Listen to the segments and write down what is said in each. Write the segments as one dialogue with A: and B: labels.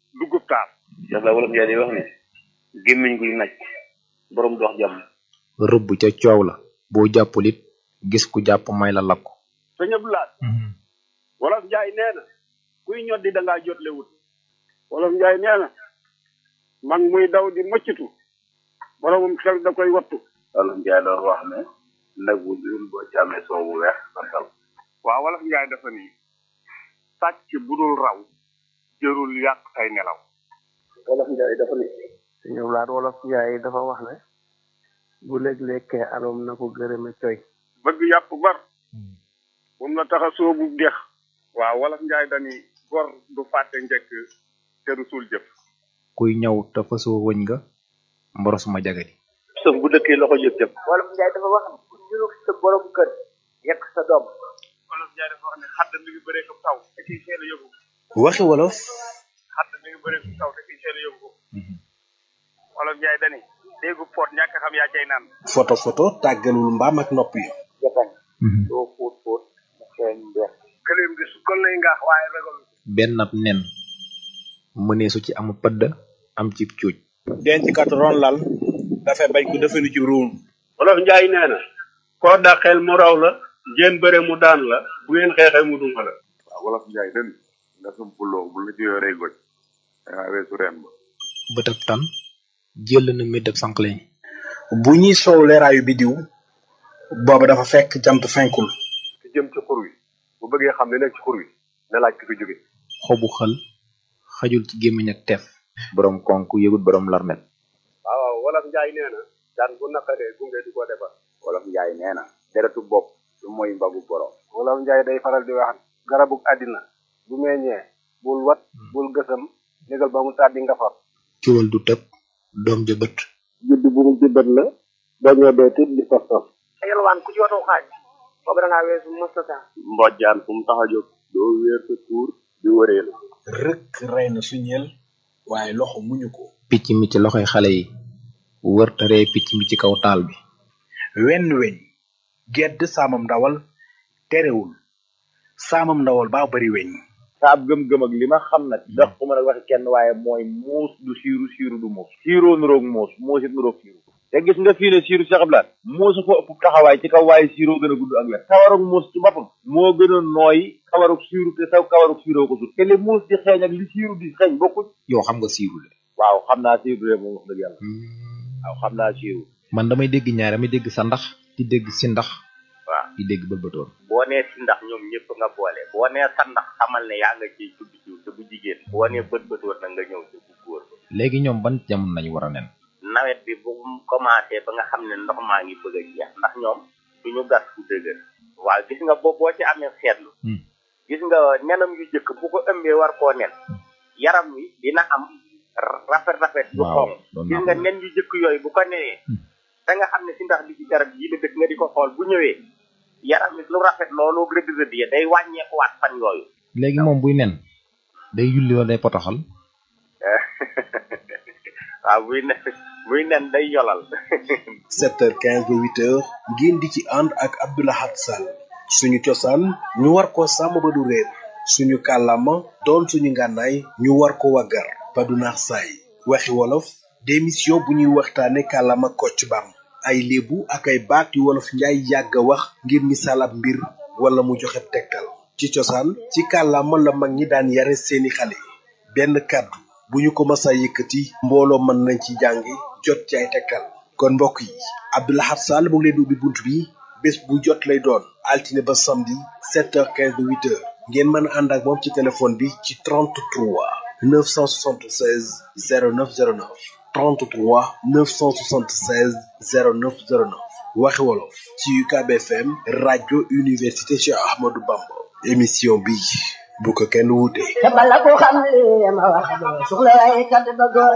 A: dugub taal
B: Cheikh Ba wolof Njaay day wax ne gémmiñ guy naj borom dox jàmm
C: rëbb ca coow la boo jàppul it gis ku jàpp may la lakku
A: sa ñëpp laat wolof njaay nee na kuy ñoddi da ngaa jotle wut wolof njaay nee na mag muy daw di mëccitu boromum xel da koy wattu
B: wolof Njaay doon wax ne nag bu dul boo ci amee soow bu weex sa dal
A: waaw wolof njaay dafa ni sàcc bu dul raw jërul yàq say nelaw
B: wolof Njaay dafa ne
D: suñu laat wolof njaay dafa wax ne bu léeg-lékkee alom na ko gërëme coy
A: bëgg yàpp bar moom la tax a soobu dex waaw wolof njaay dani gor du fàtte njëkk te du suul jëf
C: kuy ñëw te fasoo wëñ nga mboros ma jagadi
B: sëf bu dëkkee loxo jëf jëf
E: wolof njaay dafa wax ne ku ñurug sa borom kër yekk sa doom
A: wolof njaay dafa wax ne xadd mi ngi bëree ko taw te kiy seen a yóbbu
F: waxi wolof
A: xadd mi ngi bëree ko taw te kiy seen a yóbbu wolof njaay dani déggu poot ñàkk xam yaa cay naan
F: foto foto tàggalul mbaam ak nopp yi
E: jatañ doo fóot fóot mu xeeñ mbeex
A: këleem di sukkal lay ngaax waaye ragal
C: benn ab nen mëneesu ci amu pëdd am ci cuuj
F: denc kat ron lal dafay bañ ko defenu ci ruum
A: wolof njaay nee na koo dàqeel mu raw la ngeen bëre mu daan la bu ngeen xeexee mu duma la
G: waaw wolof njaay den nga sum puloo bu la ci yoree goj dangaa weesu reen ba
C: bëtab tan jël na méddab sànqleñ
F: bu ñuy soow leeraayu bidiw booba dafa fekk jant fenkul
G: ki jëm ci xur wi bu bëggee xam li nekk ci xur wi na laaj ki fi jóge
C: xobu xël xajul ci gémmiñ ak teef borom konk yëgut borom larmet
A: waaw waaw wolof njaay nee na daan bu naqaree gunge du ko defar
B: wolof Njaay nee na deretu bopp du mooy mbagu borom
D: wolof njaay day faral di wax garabug àddina bu meññee bul wat bul gësam négal ba mu tàddi nga far
C: ciwal du tëb doom ja bët
D: judd bu mu jëbbat la dañoo dee tit di tos tos
E: yalwaan ku ci watoo xaaj boobu da ngaa weesu mustata
B: mbojjaan fu mu tax a jóg doo wéer sa tuur di wëree la
F: rëkk rey na suñeel waaye loxo muñu ko
C: picc mi ci loxoy xale yi wër te ree picc mi ci kaw taal bi
F: wenn weñ gedd saamam ndawal terewul saamam ndawal baa bari weñ
B: saab gëm-gëm ak li ma xam nag ndax ku ma nag waxi kenn waaye mooy muus du siiru siiru du muus siiroo nuroog muus muus it nuroog siiru te gis nga fii ne siiru Cheikh Abdoulaye muusu ko ëpp taxawaay ci kaw waaye siiroo gën a gudd ak len kawarug muus ci boppam moo gën a nooy kawarug siiru te saw kawarug siiroo ko sut te li muus di xeeñ ak li siiru di xeeñ bokkuñ
C: yow xam nga siiru de
B: waaw xam naa siiru de moom wax dëgg yàlla waaw xam naa siiru
C: man damay dégg ñaar damay dégg sa ndax di dégg si ndax
B: waaw
C: di dégg bëlbëtoon
B: boo nee si ndax ñoom ñëpp nga boole boo nee sa ndax xamal ne yaa nga ciy tudd jiw te bu jigéen boo nee bët bët war na nga ñëw te bu góor ba
C: léegi ñoom ban jamono nañu war a nen
B: nawet bi bu mu commencé ba nga xam ne ndox maa ngi bëgg a jeex ndax ñoom duñu gas fu dëgër waaw gis nga boo boo ci amee seetlu gis nga nenam yu jëkk bu ko ëmbee war koo nen yaram wi dina am rafet rafet yu
C: waaw
B: xonq
C: doon
B: gis
C: naa
B: nga
C: ko
B: nen yu jëkk yooyu bu ko nenee da nga xam ne si ndax bi ci garab yi la dëkk nga di ko xool bu ñëwee yaram wi lu rafet loolu rëdd rëdd ya day wàññeekuwaat fan yooyu
C: léegi moom buy nen day yulli wala day potoxal
B: waaw buy nen buy nen day yolal
F: 7h15 ba 8h ngeen di ci ànd ak Abdoulahat Sall suñu cosaan ñu war ko sàmm ba du réer suñu kàllaama doon suñu ngànnaay ñu war ko waggar ba du naax saay waxi wolof démission bu ñuy waxtaane kàllaama kocc bam ay léebu ak ay baat yu wolof njaay yàgg a wax ngir misaal ab mbir wala mu joxe tegtal ci cosaan ci kàllaama la mag ñi daan yare seeni xale benn kàddu bu ñu ko masa yëkkati mbooloo mën nañ ci jàngi jot ci ay tegtal kon mbokk yi Abdoulahat Sall mu ngi leen di ubbi bunt bi bés bu jot lay doon altine ba samedi 7h15 ba 8h ngeen mën a ànd ak moom ci téléphone bi ci 33 976 0909 33 976 0909 waxi wolof ci UCAB FM rajo université Cheikh Ahmadou Bamba émission bi bu ko kenn wuute.
E: te bala ko xam li ma wax doo soxla waaye kat ba góor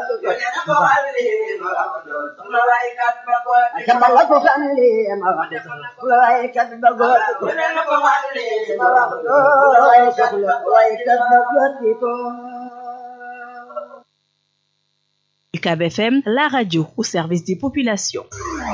E: te bala ko xam li ma wax doo soxla waaye kat ba góor ma wax doo waaye soxla waaye kat ba góor di ko
H: UCAB FM, la radio au service des populations.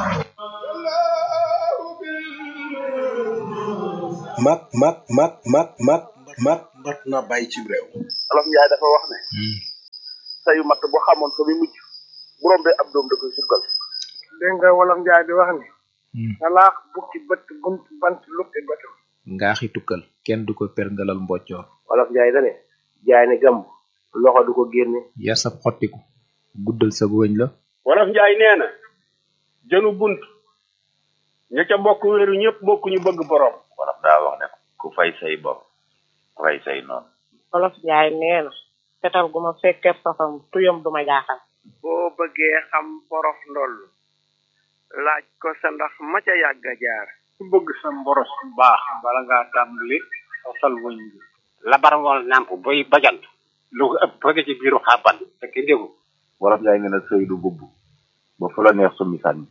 F: mat mat mat mat mat mat mat na bàyyi ci réew.
B: olof njaay dafa wax ne sayu matt bu xamoon fa muy mujj bu rombee ab doom da koy sukkal
D: dégg nga wolof njaay di wax ni salaax bukki bët bunt bant lukki bëtam
C: ngaaxi tukkal kenn du ko perngalal mboccoor
I: wolof njaay dane jaay ne gàmb loxo du ko génne
C: yar sab xottiku guddal sa wëñ la
A: wolof njaay nee na jënu bunt ña ca bokk wéeru ñëpp bokk ñu bëgg borom
G: wolof daa wax ne ku fay say bopp fay say noonu
J: wolof njaay nee na fetal gu ma fekkee safam tuyam du ma jaaxal
D: boo bëggee xam borof ndoll laaj ko sa ndax ma ca yàgg a jaar
A: ku bëgg sa mboros bu baax bala ngaa tàmbali sosal wëñ bi
K: labar ngoon nàmp boy bajant lu ko ëpp bëgg ci biiru xàbban te kenn déggu
B: wolof njaay nee na sëy du bubb ba fu la neex summi sànni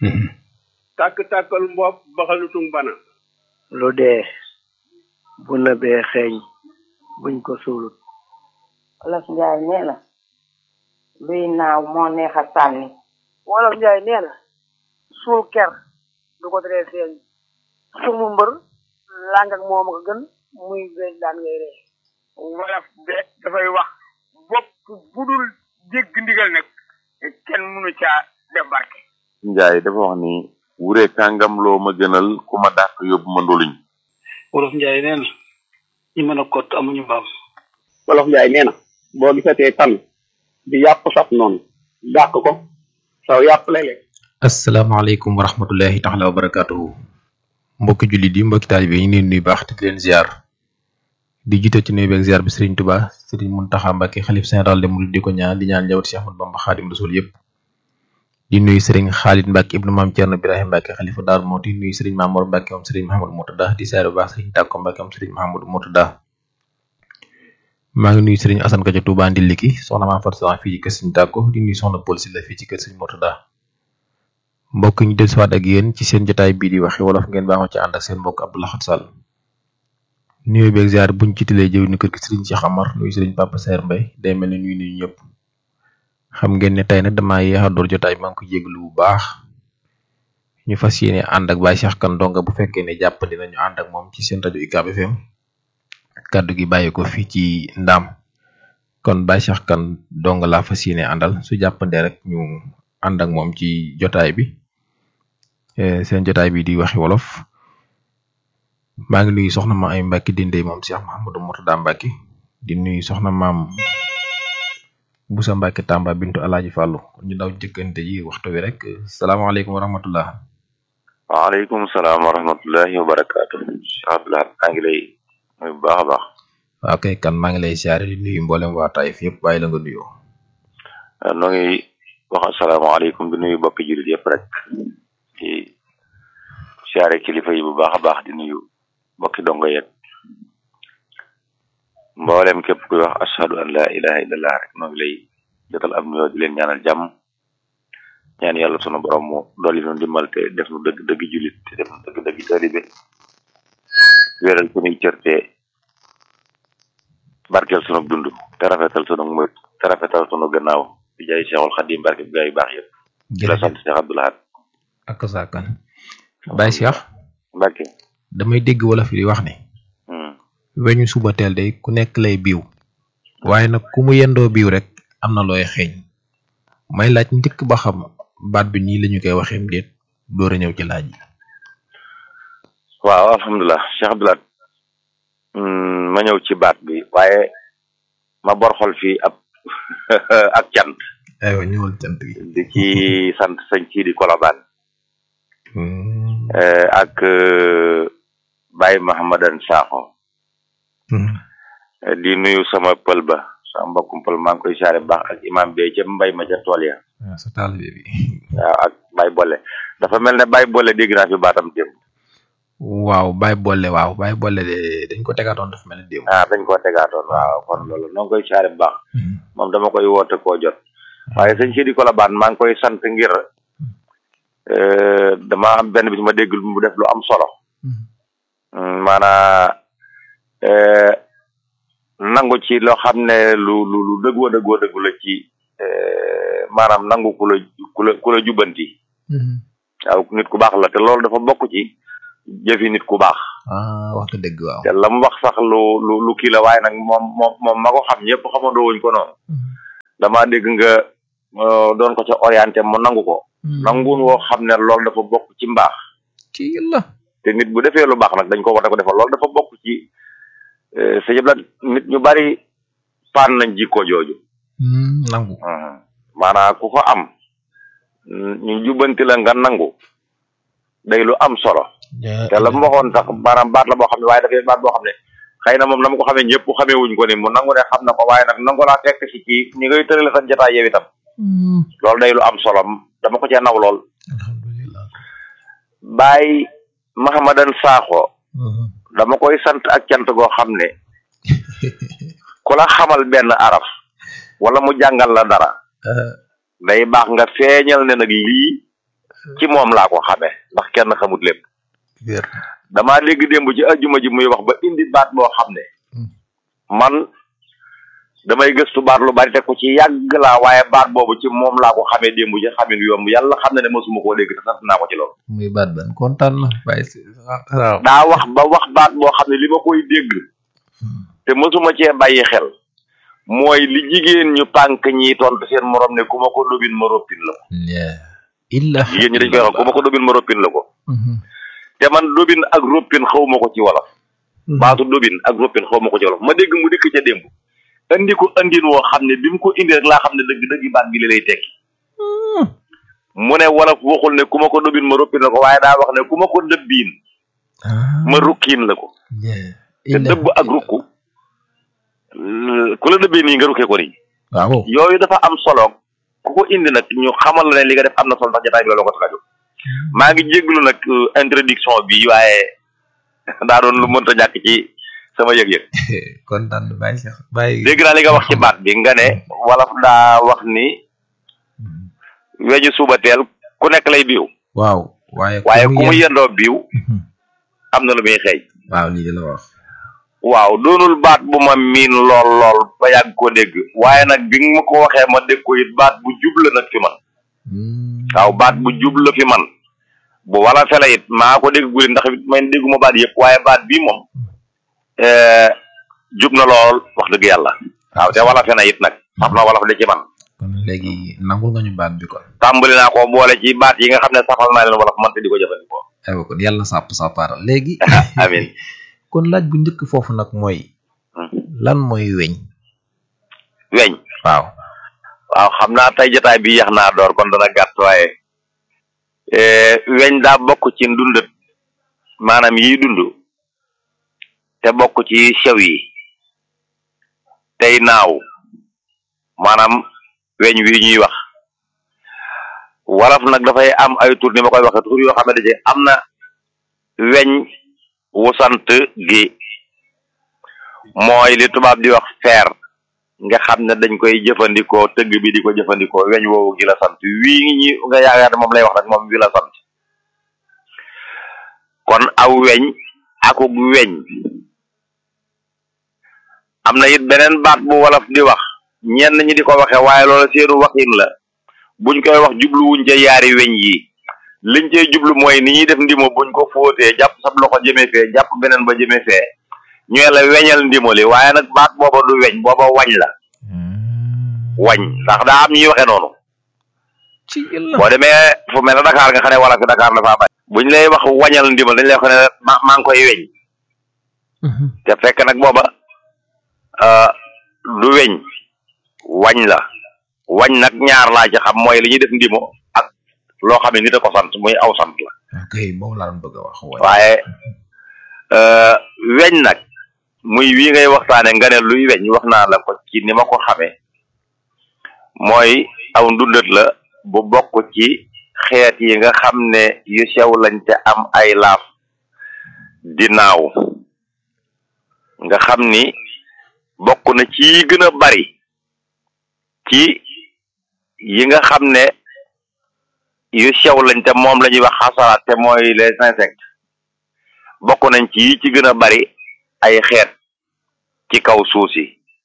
A: tàkk-tàkkal mbopp baxalutung bana
I: lu dee bu nëbee xeeñ buñ ko suulut
J: wolof njaay nee na luy naaw moo neex a sànni
L: wolof njaay nee na suul ker du ko teree feeñ sumu mbër làng ak moom a ko gën muy beeg daan ngay ree
A: wolof de dafay wax bopp bu dul dégg ndigal nag kenn mënu caa def barke
G: njaay dafa wax ni wure kàngam loo ma gënal ku ma dàq yóbbu ma ndoluñ
K: wolof njaay nee na ñi mën a kott amuñu mbaam
A: wolof njaay nee na boo gisatee tan di yàpp saf noonu dàq ko saw yàpp lay lekk
C: asalaamaaleykum wa rahmatullahi taala wa barakatuhu mbokki jullit yi mbokki taalibe yi ñu leen nuyu baax te di leen ziar di jiite ci nuyu beeg ziar bi Serigne Touba Serigne Mountakha Mbacké xalif général de Mouride di ko ñaan di ñaan njabootu Cheikh Ahmadou Bamba Khadim Rasoul yëpp di nuyu Serigne Khalid Mbacké ibnu maam Thierno Birahim Mbacké xalifa Daaru Moti nuyu Serigne Mamour Mbacké moom Serigne Mahamadou Murtada di ziar bu baax Serigne Takko Mbacké moom Serigne Mahamadou Murtada maa ngi nuyu Serigne Assane Ka ca Touba Ndiliki soxna Maam Fatou Soxna fii ci kër Serigne Takko di nuyu soxna Paul Sylla fii ci kër Serigne Murtada mbokk ñu dellusiwaat ak yéen ci seen jotaay bii di waxi wolof ngeen baaxoo ci ànd ak seen mbokk Abdou Lahad Sall nuyoo beeg ziar buñ ci tilee jëw ni kër gi Serigne Cheikh Amar nuyu Serigne Papa Saer Mbaye day mel ni nuyu nuyu ñëpp xam ngeen ne tey nag damaa yéex a door jotaay maa ngi ko jéglu bu baax ñu fas yéene ànd ak Baye Cheikh Kane Ndonga bu fekkee ne jàpp dinañu ànd ak moom ci seen rajo UCAB FM kàddu gi bàyyi ko fii ci ndaam kon Baye Cheikh Kane Ndonga laa fas yéene àndal su jàppandee rek ñu ànd ak moom ci jotaay bi seen jotaay bi di waxi wolof maa ngi nuyu soxna ma ay Mbacke dindey moom Cheikh Mouhamadou Mourtada Mbacke di nuyu soxna maam Boussa Mbacke Tamba bintu Alaaji Fàllu kon ñu daw jëkkante yi waxtu wi rek salaamaaleykum wa rahmatullah
G: waaleykum salaam wa rahmatullahi wa barakaatu Cheikh Abdoulaye maa ngi lay nuyu bu baax a baax
C: waaw kay kan maa ngi lay siyaare di nuyu mboolem waa Taïf yëpp bàyyi la nga nuyoo
G: noo ngi wax asalaamaaleykum di nuyu bokki jullit yëpp rek di siyaare kilifa yi bu baax a baax di nuyu mbokki dongo yeeg mboolem képp kuy wax ashhadu an la ilaha illallah rek noo ngi lay jotal am nuyoo di leen ñaanal jàmm ñaan yàlla sunu borom mu dolli nu dimbal te def nu dëgg dëgg jullit te def nu dëgg dëgg taalibe wéral sunuy cër te barkeel sunu dund te rafetal sunu mët te rafetal sunu gannaaw di jaay Cheikhul Khadim barke bi gaa yu baax yëpp di la sant Cheikh Abdou Lahad
C: ak saakan Baye Cheikh
G: Mbacke
C: damay dégg wolof yi di wax ne weñu suba teel day ku nekk lay biiw waaye nag ku mu yendoo biiw rek am na looy xeeñ may laaj ndikk ba xam baat bi nii lañu koy waxeem déet door a ñëw ci laaj yi
G: waaw alhamdulilah Cheikh Abdou Lahad ma ñëw ci baat bi waaye ma bor xol fii ab ak cant
C: aywa ñëwal cant gi
G: di ci sant sëñ ci di kolobaan ak Baye Mahamadan Sakho di nuyu sama pël ba sama mbokkum pël maa ngi koy saare baax ak imam bi ca mbay ma ca tool ya
C: waaw sa taalibe bi
G: waaw ak Baye Bolle dafa mel ne Baye Bolle dégg naa fi baatam démb
C: waaw Baye Bolle waaw Baye Bolle de dañ ko tegaatoon dafa mel ne démb
G: ah dañ koo tegaatoon waaw kon loolu noo ngi koy saare baax moom dama koy woote koo jot waaye sëñ Sidi Kolobaan maa ngi koy sant ngir dama am benn bis ma dégg mu def lu am solo maanaa nangu ci loo xam ne lu lu lu dëggoo dëggoo dëggu la ci maanaam nangu ku la ku la ku la jubbanti waaw nit ku baax la te loolu dafa bokk ci jëfi nit ku baax
C: ah wax nga dëgg waaw
G: te la mu wax sax lu lu lu kii la waaye nag moom moom moom ma ko xam ñëpp xamandoo wuñ ko noonu dama dégg nga euh, doon ko ca orienté mu nangu ko nanguun woo xam ne loolu dafa bokk ci mbaax
C: ci la
G: te nit bu defee lu baax nag dañ ko war a ko defal loolu dafa bokk ci sa yëpp la nit ñu bari paan nañ jikko jooju
C: nangu
G: maanaam ku ko am ñu jubbanti la nga nangu day lu am solo te la mu waxoon sax maanaam baat la boo xam ne waaye dafay baat boo xam ne xëy na moom na ma ko xamee ñëpp xamee wuñ ko ni mu nangu ne xam na ko waaye nag nangu laa fekk si ci ñi ngay tërale sa jotaay yow itam loolu day lu am solo dama ko cee naw lool Baay Mahamadan Sakho dama koy sant ak cant goo xam ne ku la xamal benn araf wala mu jàngal la dara day baax nga feeñal ne nag lii ci moom laa ko xamee ndax kenn xamut lépp damaa dégg démb ci ajjuma ji muy wax ba indi baat boo xam ne man damay gëstu baat lu bari te ko ci yàgg laa waaye baat boobu ci moom laa ko xamee démb ci xamin yomb yàlla xam ne ne mësuma koo dégg te sant naa ko ci loolu
C: muy baat ban kontaan na bàyyi si waaw
G: daa wax ba wax baat boo xam ne li ma koy dégg te mësuma cee bàyyi xel mooy li jigéen ñu pànk ñi tontu seen morom ne ku ma ko dobin ma roppin la ko
C: illa
G: jigéen ñi dañ koy wax ku ma ko dobin ma roppin la ko te man dobin ak roppin xaw ma ko ci wolof baatu dobin ak roppin xaw ma ko ci wolof ma dégg mu dikk ca démb andi ko andin woo xam ne bi mu ko indi rek laa xam ne dëgg dëgg baat bi li lay tekki mu ne wolof waxul ne ku ma ko dobin ma roppin la ko waaye daa wax ne ku ma ko dëbbiin ma rukkiin la ko te dëbb ak rukku ku la dëbbee nii nga rukkee ko nii
C: waaw
G: yooyu dafa am solo ku ko indi nag ñu xamal la ne li nga def am na solo ndax jotaay bi loolu ko tax a jóg maa ngi jéglu nag introduction bi waaye daa doon lu mënta ñàkk ci sama yëg-yëg
C: kontaan na bàyyi sax bàyyi
G: dégg naa li nga wax ci baat bi nga ne wolof daa wax ni weñu suba teel ku nekk lay biiw
C: waaw waaye
G: waaye ku mu yendoo biiw am na lu muy xeeñ
C: waaw lii de la wax
G: waaw doonul baat bu ma miin lool lool ba yàgg ko dégg waaye nag bi nga ma ko waxee ma dégg ko it baat bu jub la nag fi man waaw baat bu jub la fi man bu wala fela it maa ko dégg guri ndax man dégguma baat yëpp waaye baat bii moom jub na lool wax dëgg yàlla waaw te wala fena it nag saf na wala fa de ci man
C: kon léegi nangul nga ñu baat bi kon
G: tàmbali naa ko boole ci baat yi nga xam ne safal naa leen wala fa man te di ko jëfandikoo
C: aywa kon yàlla sàpp sàppaaral léegi
G: amin
C: kon laaj bu njëkk foofu nag mooy lan mooy weñ
G: weñ
C: waaw
G: waaw xam naa tey jotaay bi yax naa door kon dana gàtt waaye weñ daa bokk ci ndundat maanaam yiy dund te bokk ci sew yi tey naaw maanaam weñ wi ñuy wax wolof nag dafay am ay tur ni ma koy waxee tur yoo xam ne daje am na weñ wu sant gi mooy li tubaab di wax fer nga xam ne dañ koy jëfandikoo tëgg bi di ko jëfandikoo weñ woowu gi la sant wii ñi nga yaakaar ne moom lay wax nag moom wi la sant kon aw weñ akuk weñ am na it beneen baat bu wolof di wax ñenn ñi di ko waxe waaye loola seenu waxin la buñ koy wax jubluwuñ ca yaari weñ yi liñ cey jublu mooy ni ñuy def ndimo buñ ko fóotee jàpp sab loxo jëme fee jàpp beneen ba jëme fee ñooy la weñal ndimo li waaye nag baat booba du weñ booba wañ la wañ ndax daa am ñuy waxe noonu boo demee fu mel ne Dakar nga xam ne wala fi Dakar dafa bari buñ lay wax wañal ndimal dañ lay wax ne ma maa ngi koy weñ te fekk nag booba du weñ wañ la wañ nag ñaar laa ci xam mooy li ñuy def ndimo ak loo xam ne nit a ko sant muy aw sant la
C: ok moom laa doon bëgg a wax
G: waaye weñ nag muy wii ngay waxtaane nga ne luy weñ wax naa la ko ci ni ma ko xamee mooy aw ndundat la bu bokk ci xeet yi nga xam ne yu sew lañ te am ay laaf di naaw nga xam ni bokk na ci yi gën a bari ci yi nga xam ne yu sew lañ te moom la ñuy wax xasaraat te mooy les insectes bokk nañ ci yi ci gën a bari ay xeet ci kaw suuf si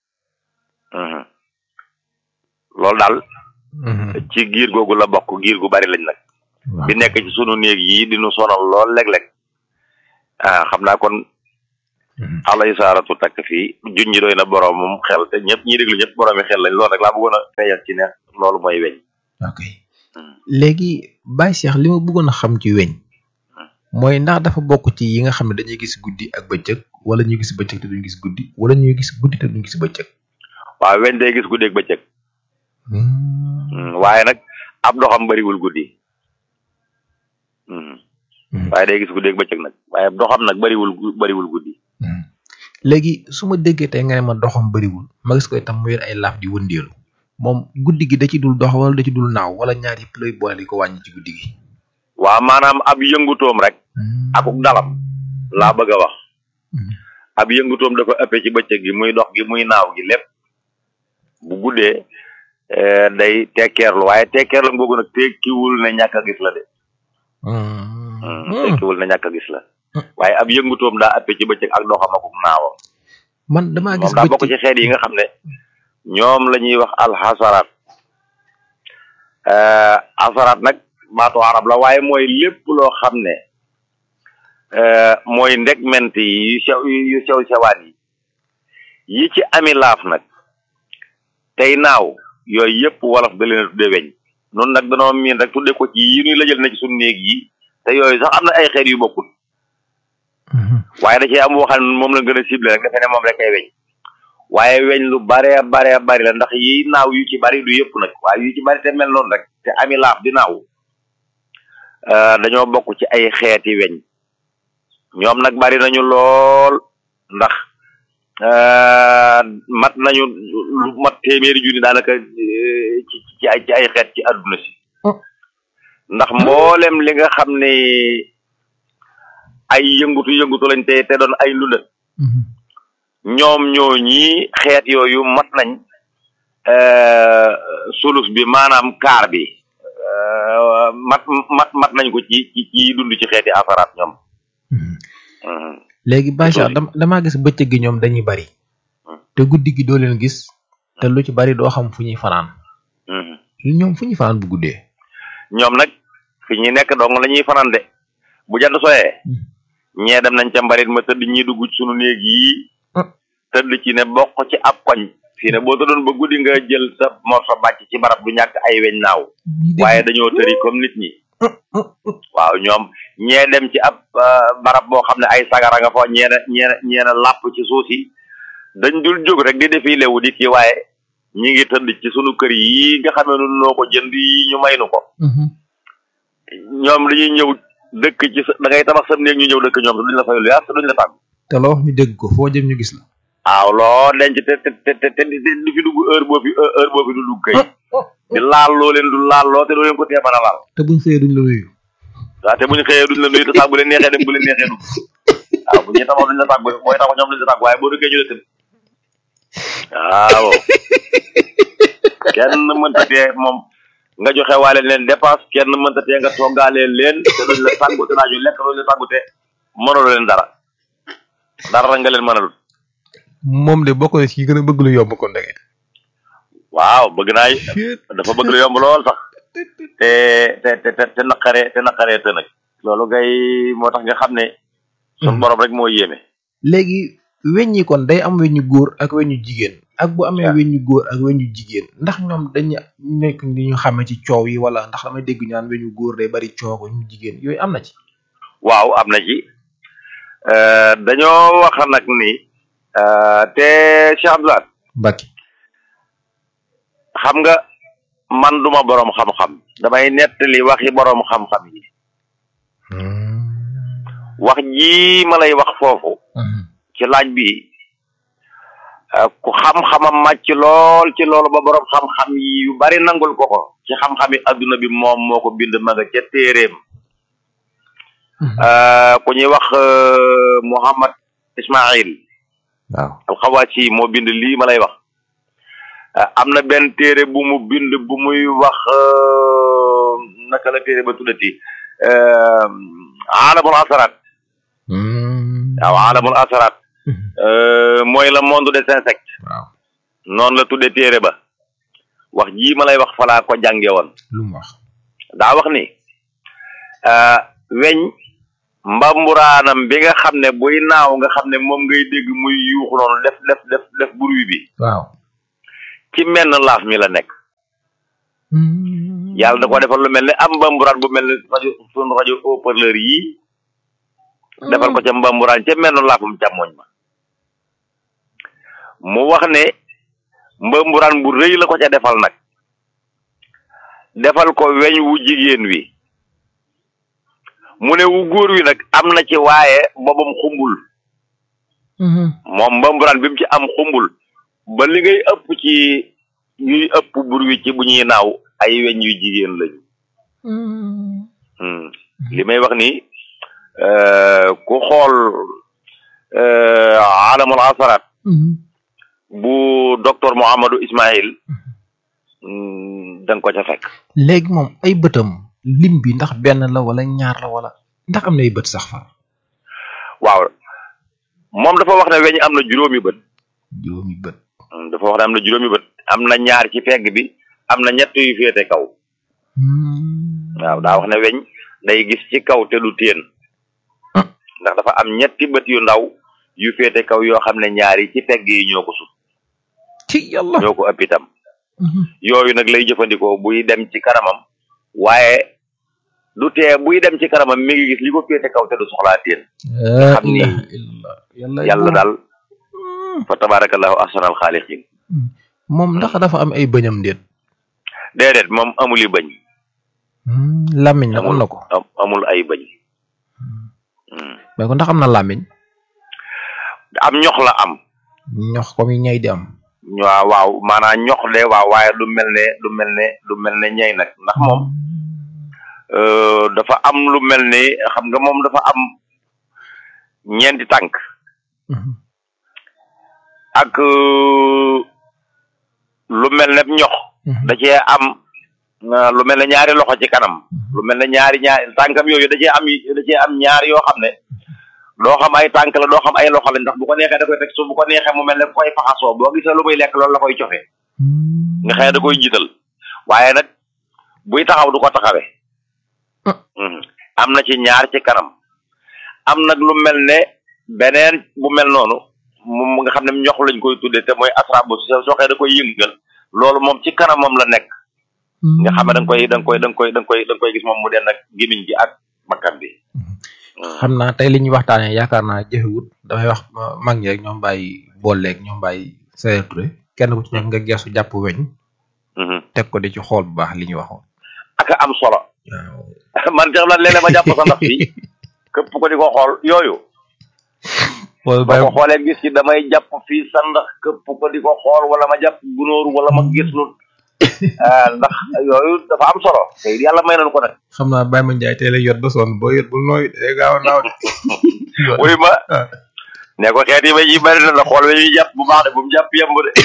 G: loolu daal ci giir googu la bokk giir gu bari lañ nag di nekk ci sunu néeg yi di nu sonal lool léeg-léeg ah xam naa kon alay saaratu takk fii juñ ñi doy na boromum xel te ñëpp ñi déglu ñëpp boroomi xel lañ loolu rek laa bëggoon a feeñal ci ne loolu mooy weñ
C: ok léegi Baye Cheikh li ma bëggoon a xam ci weñ mooy ndax dafa bokk ci yi nga xam ne dañuy gis guddi ak bëccëg wala ñuy gis bëccëg te duñ gis guddi wala ñuy gis guddi te duñ gis bëccëg
G: waaw weñ day gis guddi ak bëccëg waaye nag ab doxam bariwul guddi waaye day gis guddi ak bëccëg nag waaye doxam nag bariwul bariwul guddi
C: léegi su ma déggee tey nga ne ma doxam bariwul ma gis ko itam mu yor ay laaf di wëndeelu moom guddi gi da ci dul dox wala da ci dul naaw wala ñaar yëpp lay boole di ko wàññi ci guddi gi
G: waaw maanaam ab yëngutoom rek akuk dalam laa bëgg a wax ab yëngutoom dafa ëppee ci bëccëg gi muy dox gi muy naaw gi lépp bu guddee day tekkeerlu waaye tekkeerlu googu nag tekkiwul ne ñàkk a gis la de tekkiwul ne ñàkk a gis la waaye ab yëngutoom daa ëppee ci bëccëg ak doxam akuk naawam
C: man damaa gis
G: moom daa bokk ci xeet yi nga xam ne ñoom la ñuy wax alxasaraat asaraat nag baatu arab la waaye mooy lépp loo xam ne mooy ndegment yi yu sew yu sew sewaan yi yi ci ami laaf nag tey naaw yooyu yëpp wolof da leen a tudde weñ noonu nag danoo miin rek tudde ko ci yi ñuy lëjal na ci suñu néeg yi te yooyu sax am na ay xeet yu bokkul waaye da cee am waxan moom la gën a ciblé rek defe ne moom rek ay weñ waaye weñ lu bare bare bari la ndax yi naaw yu ci bari du yëpp nag waaye yu ci bari te mel noonu rek te ami laaf di naaw dañoo bokk ci ay xeeti weñ ñoom nag bari nañu lool ndax mat nañu lu mat téeméeri junni daanaka ci ci ay ci ay xeet ci àdduna si ndax mboolem li nga xam ne ay yëngutu yëngutu lañ te te doon ay ndundat ñoom ñoo ñii xeet yooyu mat nañ sulus bi maanaam kaar bi mat mat mat nañ ko ci ci ci dund ci xeeti asaraat ñoom
C: léegi Bacha dama damaa gis bëccëg gi ñoom dañuy bari te guddi gi doo leen gis te lu ci bari doo xam fu ñuy fanaan ñoom fu ñuy fanaan bu guddee
G: ñoom nag fi ñuy nekk dong la ñuy fanaan de bu jant soyee ñee dem nañ ca mbarit ma tëdd ñi dugg sunu néeg yi tëdd ci ne bokk ci ab koñ fii ne boo tëddoon ba guddi nga jël sa morso bàcc ci barab du ñàkk ay weñ naaw waaye dañoo tëri comme nit ñi waaw ñoom ñee dem ci ab barab boo xam ne ay sagara nga fa ñeena ñeena ñeena làpp ci suuf si dañ dul jóg rek di defi lewu di kii waaye ñi ngi tëdd ci sunu kër yi nga xamee nu noo ko jënd yi ñu may nu ko ñoom dañuy ñëw dëkk ci sa da ngay tabax sam néeg ñu ñëw dëkk ñoom te duñ la fay lu yaas te duñ la tàgg
C: te loo wax ñu dégg ko foo jëm ñu gis la
G: waaw loo denc te te te te te du fi dugg heure boo fi heure boo fi du dugg kay di laal loo leen du laal loo te doo leen ko tee mën a laal
C: te buñ xëyee duñ la nuyu
G: waaw te buñ xëyee duñ la nuyu te sax bu leen neexee dem bu leen neexee dugg waaw bu ñuy tabax duñ la tàgg booy tabax ñoom duñ la tàgg waaye boo duggee ñu la tëdd waaw kenn mënta tee moom nga joxe waale leen dépense kenn mënta tee nga toggaale leen te duñ la tàggu te daañu lekk duñ la tàggu te mënaloo leen dara dara nga leen mënalul
C: moom de bokk na ci gën a bëgg lu yomb kon dege
G: waaw bëgg naa dafa bëgg lu yomb lool sax te te te te naqaree te naqaree te nag loolu ngay moo tax nga xam ne sun borom rek moo yéeme
C: léegi weñ yi kon day am weñu góor ak weñu jigéen ak bu amee weñu góor ak weñu jigéen ndax ñoom dañu nekk ni ñu xamee ci coow yi wala ndax damay dégg ñu naan weñu góor day bari coow weñu jigéen yooyu am na ci
G: waaw am na ci dañoo wax nag ni te Cheikh Abdoulaye
C: Mbacke
G: xam nga man duma boroom xam-xam damay nettali waxi boroom xam-xam yi wax ji ma lay wax foofu ci laaj bi ku xam-xamam màcc lool ci loolu ba boroom xam-xam yi yu bari nangul ko ko ci xam-xami adduna bi moom moo ko bind ma nga ca téeréem ku ñuy wax Muhammad Ismail
C: waaw
G: alxawaasi moo bind lii ma lay wax am na benn téere bu mu bind bu muy wax naka la téere ba tuddati alamul asaraat waaw alamul asaraat mooy le monde des insectes
C: waaw
G: noonu la tudde téere ba wax jii ma lay wax falaa ko jànge woon
C: lu mu wax
G: daa wax ni weñ mbamburaanam bi nga xam ne buy naaw nga xam ne moom ngay dégg muy yuuxu noonu def def def def bruit bi
C: waaw
G: ci menn laaf mi la nekk yàlla da ko defal lu mel ne am mbamburaan bu mel ne rajo sunu rajo haut-parleur yii defal ko ca mbamburaan ca menn laafum càmmoñ ma mu wax ne mbamburaan bu rëy la ko ca defal nag defal ko weñ wu jigéen wi mu ne wu góor wi nag am na ci waaye boobam xumbul moom mbamburaan bi mu ci am xumbul ba li ngay ëpp ci ñuy ëpp bur wi ci bu ñuy naaw ay weñ yu jigéen lañu Hmm. li may wax ni euh, ku xool euh, alamul asaraat bu docteur Mouhamadou Ismaïl da nga ko ca fekk
C: léegi moom ay bëtam lim bi ndax benn la wala ñaar la wala ndax am na ay bët sax fa
G: waaw moom dafa wax ne weñ am na juróomi bët
C: juróomi bët
G: Hmm, dafa wax ne am na juróomi bët am na ñaar ci pegg bi am na ñett yu féete kaw waaw daa wax ne weñ day gis ci kaw te du teen ndax dafa am ñetti bët yu ndaw yu féete kaw yoo xam ne ñaari ci pegg yi ñoo ko sut
C: ci yàlla
G: ñoo ko ëpp itam yooyu nag lay jëfandikoo buy dem ci kanamam waaye du tee buy dem ci kanamam mi ngi gis li ko féete kaw te du soxlaa teen nga xam ni yàlla daal fa tabarakallahu ahsanal xaaliqin
C: moom ndax dafa am ay bëñam déet
G: déedéet moom amul i bañ
C: làmmiñ la am na ko
G: am- amul ay bañ
C: mais ko ndax am na làmmiñ
G: am ñox la am
C: ñox comme yi ñay di am
G: waaw waaw maanaam ñox de waaw waaye du mel ne du mel ne du mel ne ñey nag ndax moom euh, dafa am lu mel ni xam nga moom dafa am ñeenti tànk ak euh, lu mel ne ñox da cee am euh, lu mel ne ñaari loxo ci kanam lu mel ne ñaari ñaari tànkam yooyu da cee am da cee am ñaar yoo xam ne doo xam ay tànk la doo xam ay loxo la ndax bu ko neexee da koy teg su bu ko neexee mu mel ne koy faxasoo boo gisee lu muy lekk loolu la koy cofe nga xëy da koy jiital waaye nag buy taxaw du ko taxawee Mhm. am na ci ñaar ci kanam am nag lu mel ne beneen bu mel noonu moom nga xam ne ñox lañ koy tuddee te mooy asrabu soo soo xëy da koy yëngal loolu moom ci kanamam la nekk nga xam ne da nga koy da nga koy da nga koy da nga koy da nga koy gis moom mu den ak gémmiñ gi ak bakkan bi
C: xam naa tey li ñuy waxtaanee yaakaar naa jëfewut damay wax ma- mag ñi rek ñoom bàyyi booleeg ñoom bàyyi Sayer Touré kenn ku ci nekk nga geesu jàpp weñ teg ko di ci xool bu baax li ñu waxoon
G: ak am solo man tax na léeg-léeg ma jàpp sa ndax bi képp ko di ko xool yooyu
C: wala
G: boo ko xoolee gis ci damay jàpp fii sa ndax képp ko di ko xool wala ma jàpp gunóor wala ma gis lu ah, ndax yooyu dafa am solo te yàlla may nañu ko nag
C: xam naa Baye Ma Ndiaye tey la yot ba sonn boo yot bul nooy day gaaw a naaw de
G: wuy ma ne ko xeet yi ba yi bari na la xool ba ñuy jàpp bu baax de bu mu jàpp yemb de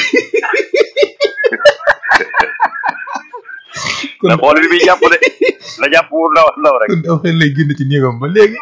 G: na xool bi muy jàpp de na jàpp wu ndaw ndaw rek
C: kon dafa xel lay génn ci néegam ba léegi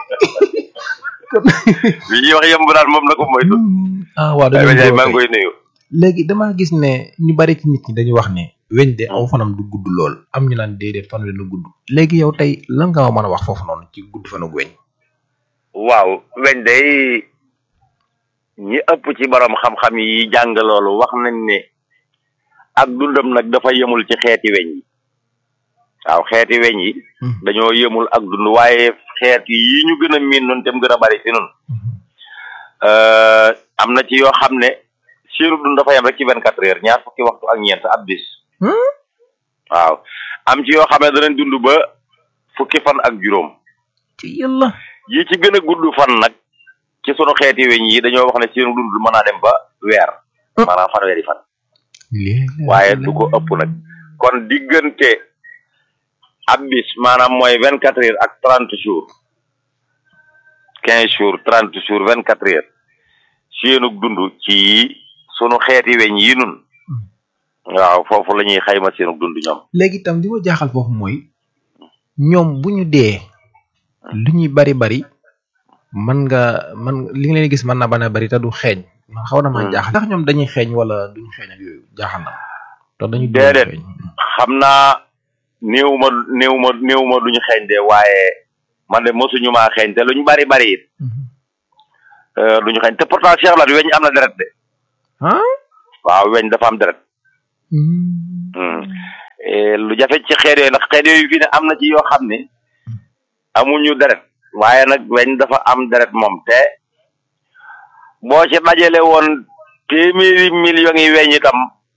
G: bi ñuy wax yemb daal moom na ko moytu
C: ah waaw
G: Baye Ma Ndiaye
C: dañoo
G: maa ngi koy nuyu
C: léegi damaa gis ne ñu bari ci nit ñi dañuy wax ne weñ de aw fanam du gudd lool am ñu naan déedéet fan wi du gudd léegi yow tey lan nga ma mën a wax foofu noonu ci gudd fanu weñ
G: waaw weñ day ñi ëpp ci borom xam-xam yi jàng loolu wax nañ ne ak dundam nag dafa yemul ci xeeti weñ yi waaw xeeti weñ yi dañoo yemul ak dund waaye xeet yi ñu gën a miin noonu te mu gën a bari fi noonu euh, am na ci yoo xam ne seenu dund dafa yem rek ci vingt quatre heures ñaar fukki waxtu ak ñeent ab bis waaw am ci yoo xam ne danañ dund ba fukki fan ak juróom
C: ci yàlla
G: yi ci gën a gudd fan nag ci sunu xeeti weñ yi dañoo wax ne seenu dund mën naa dem ba weer maanaam fanweeri fan waaye du ko ëpp nag kon diggante ab bis maanaam mooy vingt quatre heures ak trente jours quinze jours trente jours vingt quatre heures seenu dund ci sunu xeeti weñ yi nun waaw foofu la ñuy xayma seenu dund ñoom
C: léegi itam li ma jaaxal foofu mooy ñoom bu ñu dee lu ñuy bari bari man nga man li nga leen gis mën na bana bari te du xeeñ man xaw na maa jaaxal ndax ñoom dañuy xeeñ wala duñu xeeñ ak yooyu jaaxal na ma te dañu
G: déedéet xam naa néew ma néew ma néew ma duñu xeeñ de waaye man de mosuñu maa xeeñ te luñ bari bari it du ñu xeeñ te pourtant Cheikh Lat weñ am na deret de
C: ah
G: waaw weñ dafa am deret Hmm. Eh, lu jafe ci xeet yooyu ndax xeet yooyu fii ne am na ci yoo xam ne amuñu deret waaye nag weñ dafa am deret moom te boo ci dajale woon téeméeri millions yi weñ itam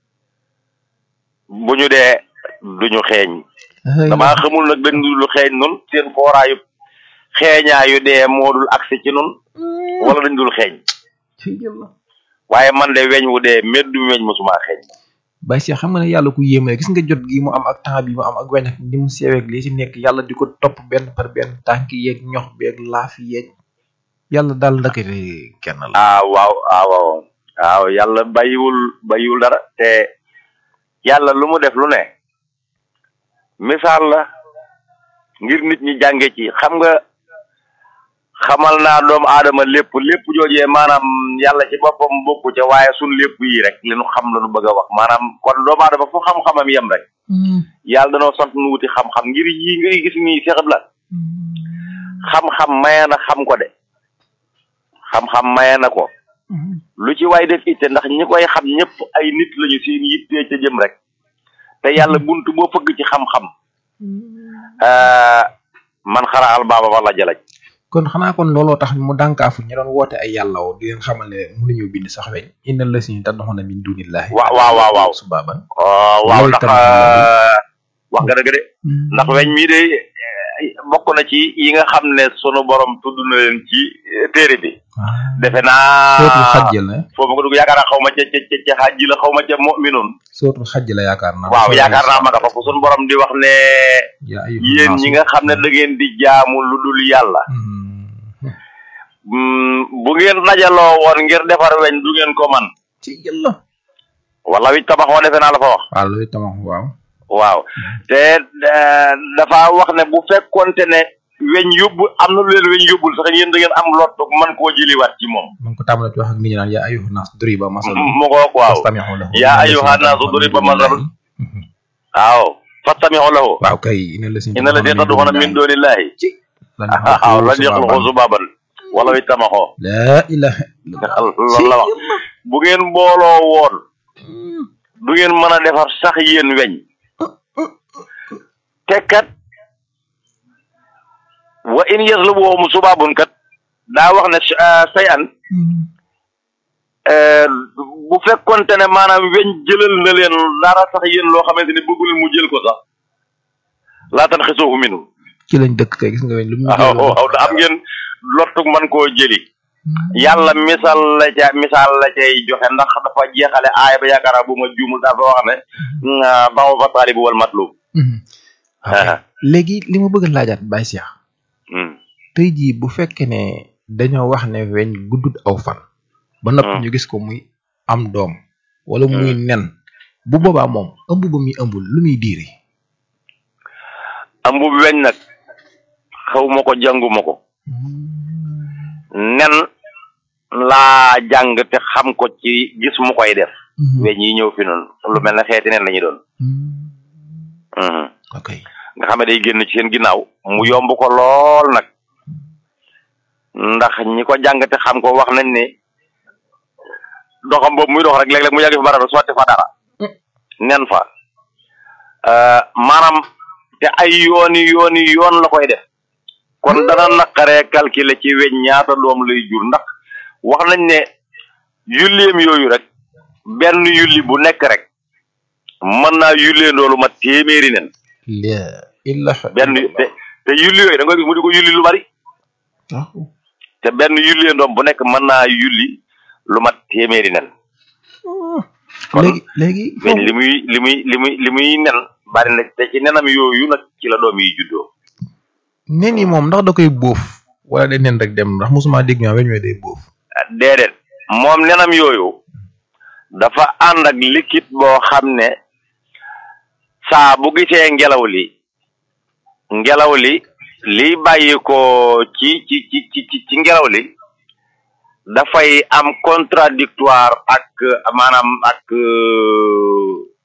G: bu ñu dee duñu xeeñ damaa xamul nag dañ dul xeeñ nun seen fooraayu xeeñaayu dee moo dul agsi ci nun wala dañ dul xeeñ waaye man de weñ wu dee meddum weñ mosuma xeeñ
C: Baye Cheikh xam nga ne yàlla ku yéeme la gis nga jot gi mu am ak temps bi mu am ak weñ ak ni mu seeweeg lii ci nekk yàlla di ko topp benn par benn tànk yeeg ñox beeg laaf yeeg yàlla daal ndakate kenn la
G: ah waaw ah waaw waaw yàlla bàyyiwul bàyyiwul dara te yàlla lu mu def lu ne misaal la ngir nit ñi jànge ci xam nga xamal naa doomu aadama lépp lépp joojee maanaam yàlla ci boppam bokku ca waaye sun lépp yi rek li nu xam la nu bëgg a wax maanaam kon doomu aadama fu xam-xamam yem rek yàlla danoo sant nu wuti xam-xam ngir yi ngay gis nii Cheikh la xam-xam maye na xam ko de xam-xam maye na ko lu ci waay def itte ndax ñi koy xam ñëpp ay nit lañu seen yittee ca jëm rek te yàlla buntu boo fëgg ci xam-xam man xara al baaba wala jalaj
C: kon xanaa kon looloo tax mu dànkaafu ñu doon woote ay yàlla woo di leen xamal ne mënuñu bind sax weñ innal la si tad'una min dunillahi
G: waaw waaw waaw waaw
C: subaban
G: waaw ndax wax nga dëgg de ndax weñ mii de bokk na ci yi nga xam ne sunu borom tudd na leen ci téere bi defe naa
C: sootul xajjal ne
G: foofu nga dugg yaakaar naa xaw ma ca ca ca xajji la xaw ma ca mu'minun
C: sootul xajj la yaakaar naa
G: waaw yaakaar naa ma nga foofu sunu borom di wax ne yéen ñi nga xam ne da ngeen di jaamu lu dul yàlla bu ngeen dajaloo woon ngir defar weñ du ngeen ko man
C: ci yàlla
G: wala wi tabaxoo defe naa la fa wax
C: waaw lu tabax waaw
G: waaw te dafa wax ne bu fekkonte ne weñ yóbbu am na lu leen weñ yóbbul sax yéen da ngeen am lottu man koo jëliwaat ci moom
C: man ko tàmbalee wax ak nit ñi naan yaa ayuha naas duriba masal
G: mu ko waaw yaa ayuha naas duriba masal waaw fastami'u lahu
C: waaw kay ina la si
G: ina la si tad'una min dunillahi waaw lan yaxluqu zubaban wala wi tamaxoo
C: la ilaha
G: loolu la wax bu ngeen mbooloo woon du ngeen mën a defar sax yéen weñ te kat wa in yaslubuhum subabun kat daa wax ne say an bu fekkonte ne maanaam weñ jëlal na leen dara sax yéen loo xamante ne bëggu leen mu jël ko sax laa tan xisuufu minu
C: ci lañ dëkk kay gis nga weñ lu mu
G: waaw waaw am ngeen lottuk man koo jëli yàlla misaal la ca misaal la cay joxe ndax dafa jeexale aaya ba yaakaar naa bu ma juumul dafa wax ne bawo fa taalibu wal matlub
C: léegi li ma bëgg a laajaat Baye Cheikh tey jii bu fekkee ne dañoo wax ne weñ guddut aw fan ba noppi ñu gis ko muy am doom wala muy nen bu boobaa moom ëmb ba muy ëmbul lu muy diiri
G: ëmb bi weñ nag xaw ma ko jànguma ko nen laa jàng te xam ko ci gis mu koy def weñ yi ñëw fi noonu lu mel ne xeeti nen la ñu doon
C: ok
G: nga xam ne day génn ci seen ginnaaw mu yomb ko lool nag ndax ñi ko jàng te xam ko wax nañ ne doxam boobu muy dox rek léeg-léeg mu yàgg fi barab sotti fa dara nen fa maanaam te ay yooni yooni yoon la koy def kon dana naqaree calculer ci weñ ñaata doom lay jur ndax wax nañ ne yulleem yooyu rek benn yulli bu nekk rek mën naa yullee ndoolu ma téeméeri nen
C: illa
G: benn te te yulli yooyu da nga gis mu di ko yulli lu bari te benn yullee ndoom bu nekk mën naa yulli lu mat téeméeri nen
C: léegi léegi
G: weñ li muy li muy li muy li muy nen bari na te ci nenam yooyu nag ci la doom yi juddoo
C: nen yi moom ndax da koy bóof wala day nen rek dem ndax mosuma dégg ñoo weñ we day bóof
G: déedéet moom nenam yooyu dafa ànd ak liquide boo xam ne saa bu gisee ngelaw li ngelaw li liy bàyyi ko ci ci ci ci ci ngelaw li dafay am contradictoire ak maanaam ak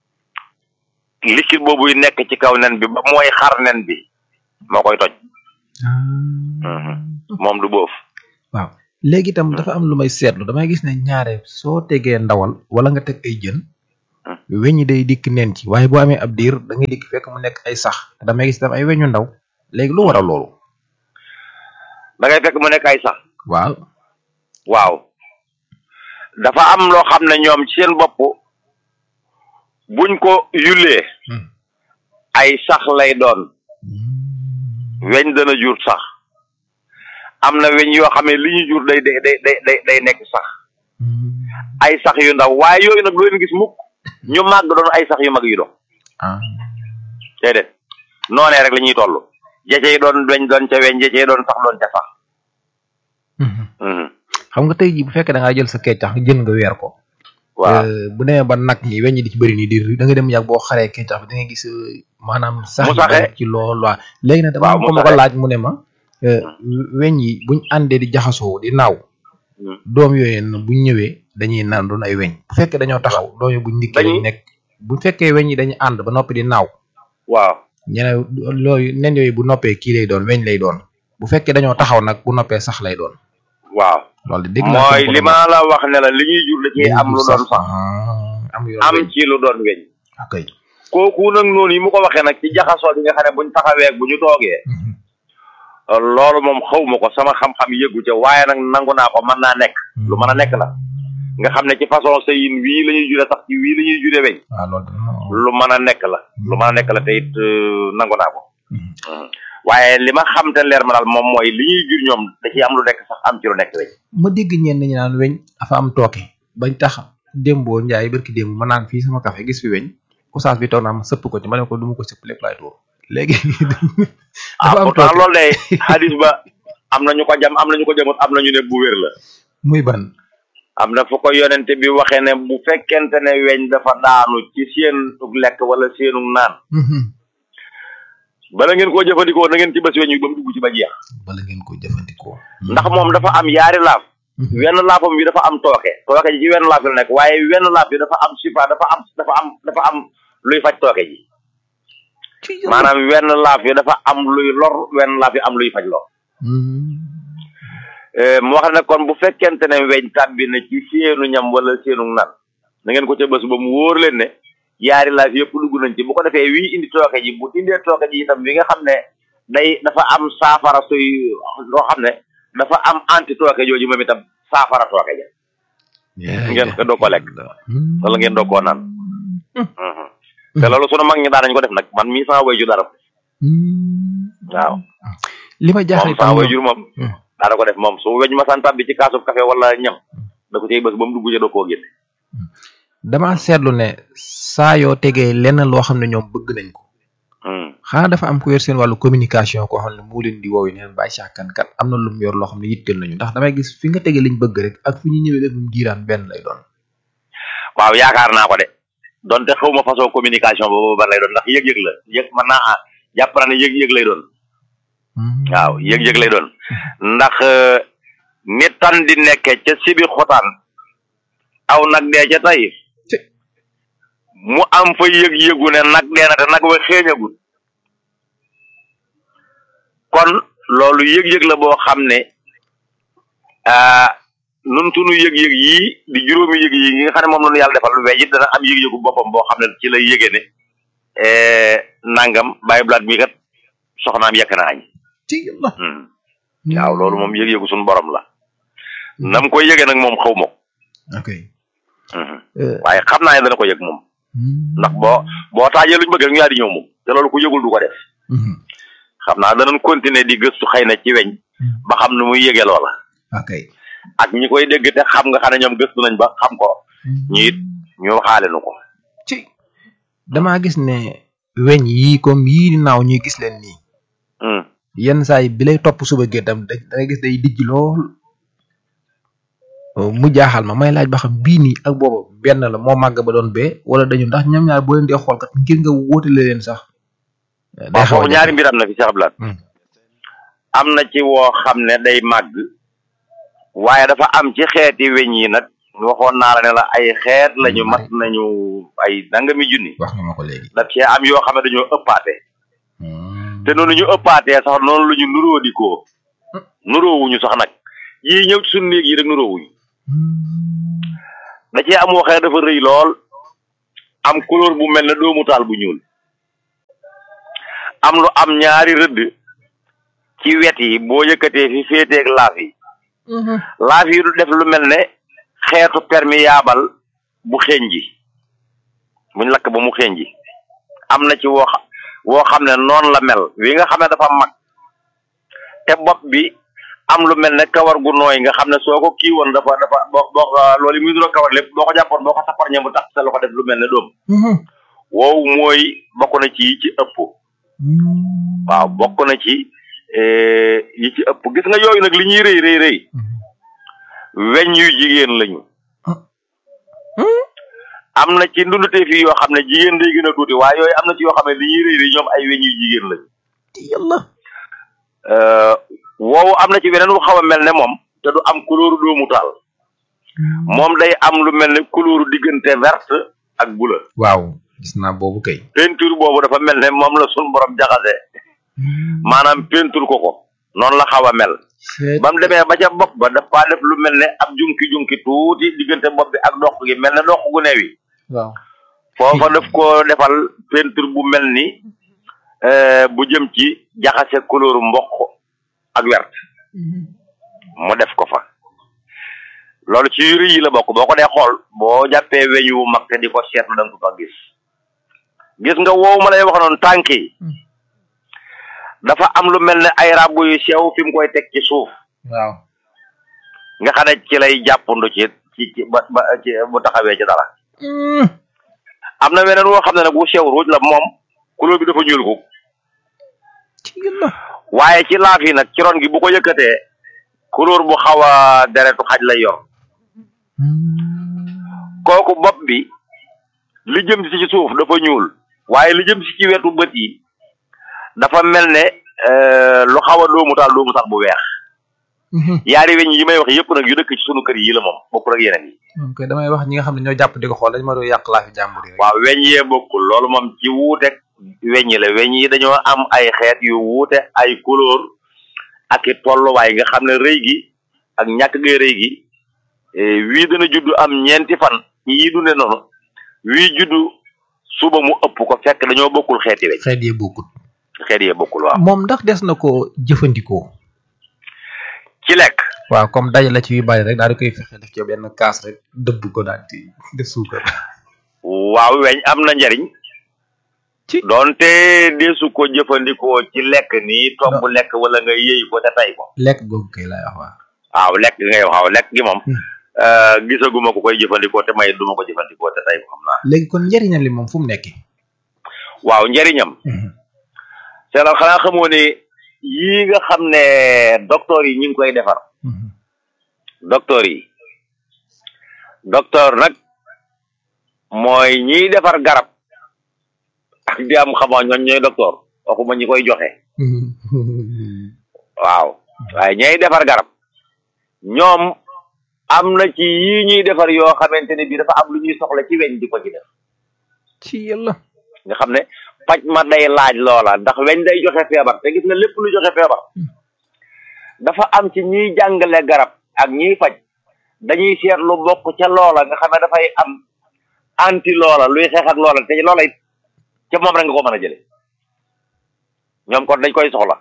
G: liquide boobuy nekk ci kaw nen bi ba mooy xar nen bi moo koy toj moom du boof
C: waaw léegi itam dafa am lu may seetlu damay gis ne ñaare soo tegee ndawal wala nga teg ay jën weñ yi day dikk neen ci waaye boo amee ab diir da ngay dikk fekk mu nekk ay sax te damay gis itam ay weñu ndaw léegi lu waral loolu
G: da ngay fekk mu nekk ay sax
C: waaw
G: waaw dafa am loo xam ne ñoom ci seen bopp buñ ko yulee ay sax lay doon weñ dana jur sax am na weñ yoo xam ne li ñu jur day day day day day nekk sax ay sax yu ndaw waaye yooyu nag doo leen gis mukk ñu màgg doon ay sax yu mag yu doon déedéet noonee rek la ñuy toll jece yi doon weñ doon ca weñ jece yi doon sax doon ca sax
C: xam nga tey jii bu fekkee da ngaa jël sa keccax jën nga weer ko
G: waaw
C: bu demee ba nag ñi weñ ñi di ci bëri nii di da nga dem yàgg boo xaree keccax bi da ngay gis maanaam sax
G: mu saxee
C: ci lool waaw léegi nag dama am ko ma ko laaj mu ne ma weñ yi buñ àndee di jaxasoo di naaw doom yooyu nag buñ ñëwee dañuy naan doon ay weñ bu fekkee dañoo taxaw doom yi buñ ndikkee dañuy nekk bu fekkee weñ yi dañuy ànd ba noppi di naaw
G: waaw
C: ñene loolu nen yooyu bu noppee kii lay doon weñ lay doon bu fekkee dañoo taxaw nag bu noppee sax lay doon
G: waaw
C: loolu de dégg naa
G: mooy li ma la wax ne la li ñuy jur da ciy am lu doon sax
C: am yoon
G: am ci lu doon weñ
C: ok
G: kooku nag noonu yi mu ko waxee nag ci jaxasoo bi nga xam ne buñ taxawee bu ñu toogee loolu moom xaw ma ko sama xam-xam yëggu ca waaye nag nangu naa ko mën naa nekk lu mën a nekk la nga xam ne ci façon sëyin wii la ñuy jure sax ci wii la ñuy jure weñ
C: waaw loolu
G: lu mën a nekk la lu mën a nekk la te it nangu naa ko waaye li ma xam te leer ma daal moom mooy li ñuy jur ñoom da ciy am lu nekk sax am ci lu nekk weñ
C: ma dégg ñenn ñi naan weñ dafa am tooke bañ tax démboo njaay barki démb ma naan fii sama café gis fi weñ oustaz bi toog naa ma sëpp ko ci ma ne ko du ma ko sëpp lépp laay tuur léegi
G: ah pourtant loolu day xadis ba am na ñu ko jam am na ñu ko jamut am na ñu ne bu wér la
C: muy ban
G: am na fu ko yonente bi waxee ne bu fekkente ne weñ dafa daanu ci seen lekk wala seenu naan bala ngeen koo jëfandikoo na ngeen ci bés weñ yi ba mu dugg ci ba jeex
C: bala ngeen ko jëfandikoo
G: ndax moom dafa am yaari laaf wenn laafam bi dafa am tooke tooke ji ci wenn laaf bi la nekk waaye wenn laaf bi dafa am sifa dafa am dafa am dafa am luy faj tooke ji maanaam wenn laaf bi dafa am luy lor wenn laaf bi am luy faj lor mu wax ne kon bu fekkente ne weñ tàbbi na ci seenu ñam wala seenu nan na ngeen ko ca bés ba mu wóor leen ne yaari laaf yëpp dugg nañ ci bu ko defee wii indi tooke ji bu indee tooke ji itam bi nga xam ne day dafa am saafara suy loo xam ne dafa am anti tooke jooju moom itam saafara tooke ja ngeen ko doo ko lekk wala ngeen doo koo naan te loolu sunu mag ñi daan nañ ko def nag man mii sama wayjur dara waaw
C: li ma jaaxal
G: moom sama wayjur moom daana ko def moom su weñ ma san tàbbi ci kaasub café wala ñam da ko cay bës ba mu dugg ca doo koo génne
C: dama seetlu ne saa yoo tegee lenn loo xam ne ñoom bëgg nañ ko xanaa dafa am ku yor seen wàllu communication koo xam ne moo leen di woowi neen bàyyi sàkkan kat am na lu mu yor loo xam ne yitteel nañu ndax damay gis fi nga tegee liñ bëgg rek ak fi ñu ñëwee def mu diiraan benn lay doon
G: waaw yaakaar naa ko de donte xaw ma façon communication boobu ban lay doon ndax yëg-yëg la yëg mën naa ah jàpp naa ne yëg-yëg lay doon waaw yëg-yëg lay doon ndax ni tan di nekke ca sibi xotaan aw nag dee ca tey mu am fa yëg-yëgu ne nag dee na te nag wa xeeñagul kon loolu yëg-yëg la boo xam ne nun sunu yëg-yëg yii di juróomi yëg yi nga xam ne moom la ñu yàlla defal weej it dana am yëg-yëgu boppam boo xam ne ci lay yëgee ne nangam bàyyi blaat mi kat soxnaam yekk na añ waaw loolu moom yëg-yëgu suñu borom la nam koy yëgee nag moom xaw ma ko
C: ok
G: waaye xam naa ne dana ko yëg moom ndax boo boo taajee luñ bëgg rek ñu yaa di ñëw moom te loolu ku yëgul du ko def xam naa danañ continuer di gëstu xëy na ci weñ ba xam nu muy yëgee loola
C: ok
G: ak ñi koy dégg te xam nga xam ne ñoom gëstu nañ ba xam ko ñu it ñu waxaale nu ko
C: ci damaa gis ne weñ yii comme yii di naaw ñuy gis leen nii yenn saa yi bi lay topp suba géttam da ngay gis day dijj lool mu jaaxal ma may laaj ba xam bii nii ak boobu benn la moo màgg ba doon bee wala dañu ndax ñoom ñaar boo leen dee xool kat ngir nga wóotale leen sax
G: waaw foofu ñaari mbir am na fi Cheikh Abdoulaye am na ci woo xam ne day màgg waaye dafa am ci xeeti weñ yi nag waxoon naa la ne la ay xeet lañu mat nañu ay nangami junni
C: wax nga ma ko léegi
G: daf cee am yoo xam ne dañoo ëppaate te noonu ñu ëppaatee sax noonu la ñu nuróo di ko nuróowuñu sax nag yii ñëw ci suñu néeg yi rek nuróowuñu da cee am waxee dafa rëy lool am couleur bu mel ne doomu taal bu ñuul am lu am ñaari rëdd ci wet yi boo yëkkatee fi féeteeg laaf yi laaf yi du def lu mel ne xeetu perméable bu xeeñ ji buñ lakk ba mu xeeñ ji am na ci woo xa- woo xam ne noonu la mel wi nga xam ne dafa mag te bopp bi am lu mel ne kawar gu nooy nga xam ne soo ko kii woon dafa dafa boo boo ko loolu yi muy nuroo kawar lépp boo ko jàppoon boo ko safar ñe mu tax sa loxo def lu mel ne doom woowu mooy bokk na ci yi ci ëpp waaw bokk na ci eh, yi ci ëpp gis nga yooyu nag li ñuy rëy rëy rëy weñ yu jigéen lañu am na ci ndundutee fii yoo xam ne jigéen day gën a tuuti waaye yooyu am na ci yoo xam ne li ñuy rëy rëy ñoom ay weñ yu jigéen lañu
C: yàlla
G: woowu am na ci weneen wu xaw a mel ne moom te du am couleur doomu taal moom day am lu mel ne couleur diggante verte ak bleu
C: waaw gis naa boobu kay
G: peinture boobu dafa mel ne moom la sun borom jaxase maanaam peinture ko ko noonu la xaw a mel ba mu demee ba ca bopp ba dafa def lu mel ne ab junki-junki tuuti diggante bopp bi ak dox gi mel ne dox gu neew yi
C: waaw
G: foofa daf ko defal peinture bu mel ni euh, bu jëm ci jaxase couleur mboq ak wert mu def ko fa loolu ci yuri yi la bokk boo ko dee xool boo jàppee weñ wu mag te di ko seetlu da nga ko fa gis gis nga woowu ma lay wax noonu tànk yi dafa am lu mel ne ay ràbb yu sew fi mu koy teg ci suuf
C: waaw
G: nga xam ne ci lay jàppandu ci ci ci ba ba ci bu taxawee ci dara am na weneen woo xam ne nag bu sew ruuj la moom couleur bi dafa ñuul ko waaye ci laaf yi nag ci ron gi bu ko yëkkatee couleur bu xaw a deretu xaj lay yor kooku bopp bi li jëm si ci suuf dafa ñuul waaye li jëm si ci wetu bët yi dafa mel ne euh, lu xaw a doomu taal doomu taal bu weex yaari weñ yi may wax yëpp nag yu dëkk ci sunu kër yi la moom bokkul ak yeneen yi
C: moom kay damay wax ñi nga xam ne ñoo jàpp di ko xool dañ ma doon yàq laa fi jàmbur yi rek
G: waaw weñ yee bokkul loolu moom ci wuuteeg weñ yi la weñ yi dañoo am ay xeet yu wuute ay couleur ak i tolluwaay nga xam ne rëy gi ak ñàkk gay rëy gi eh, wii dana juddu am ñeenti fan yii dunde noonu wii juddu suba mu ëpp ko fekk dañoo bokkul xeeti weñ
C: xeet yee bokkut
G: xeet yee bokkul waaw
C: moom ndax des na ko jëfandikoo
G: ci lekk
C: waaw comme daje la ci yu bari rek daal di koy fexe def ci benn kaas rek dëbb ko daal di def suukar
G: waaw weñ am na njariñ doonte deesu ko jëfandikoo ci lekk nii togg lekk wala nga yëy ko te tay ko
C: lekk googu kay laay wax waaw
G: waaw lekk gi ngay wax waaw lekk gi moom euh, gisaguma ko koy jëfandikoo te may duma ko jëfandikoo te tay ko xam naa
C: léegi kon njëriñam li moom fu mu nekkee
G: waaw njariñam seetal xanaa xamoo ne yii nga xam ne docteur yi ñu ngi koy defar docteur yi docteur nag mooy ñiy defar garab ak di am xamoo ñoom ñooy docteur waxuma ñi koy joxe waaw waaye ñay defar garab ñoom am na ci yii ñuy defar yoo xamante ne bii dafa am lu ñuy soxla ci weñ di ko ci def
C: ci yàlla
G: nga xam ne paj ma day laaj loola ndax weñ day joxe feebar te gis nga lépp lu joxe feebar dafa am ci ñiy jàngale garab ak ñiy faj dañuy seet lu bokk ca loola nga xam ne dafay am anti loola luy xeex ak loola te loola it ca moom rek nga ko mën a jële ñoom kon dañ koy soxla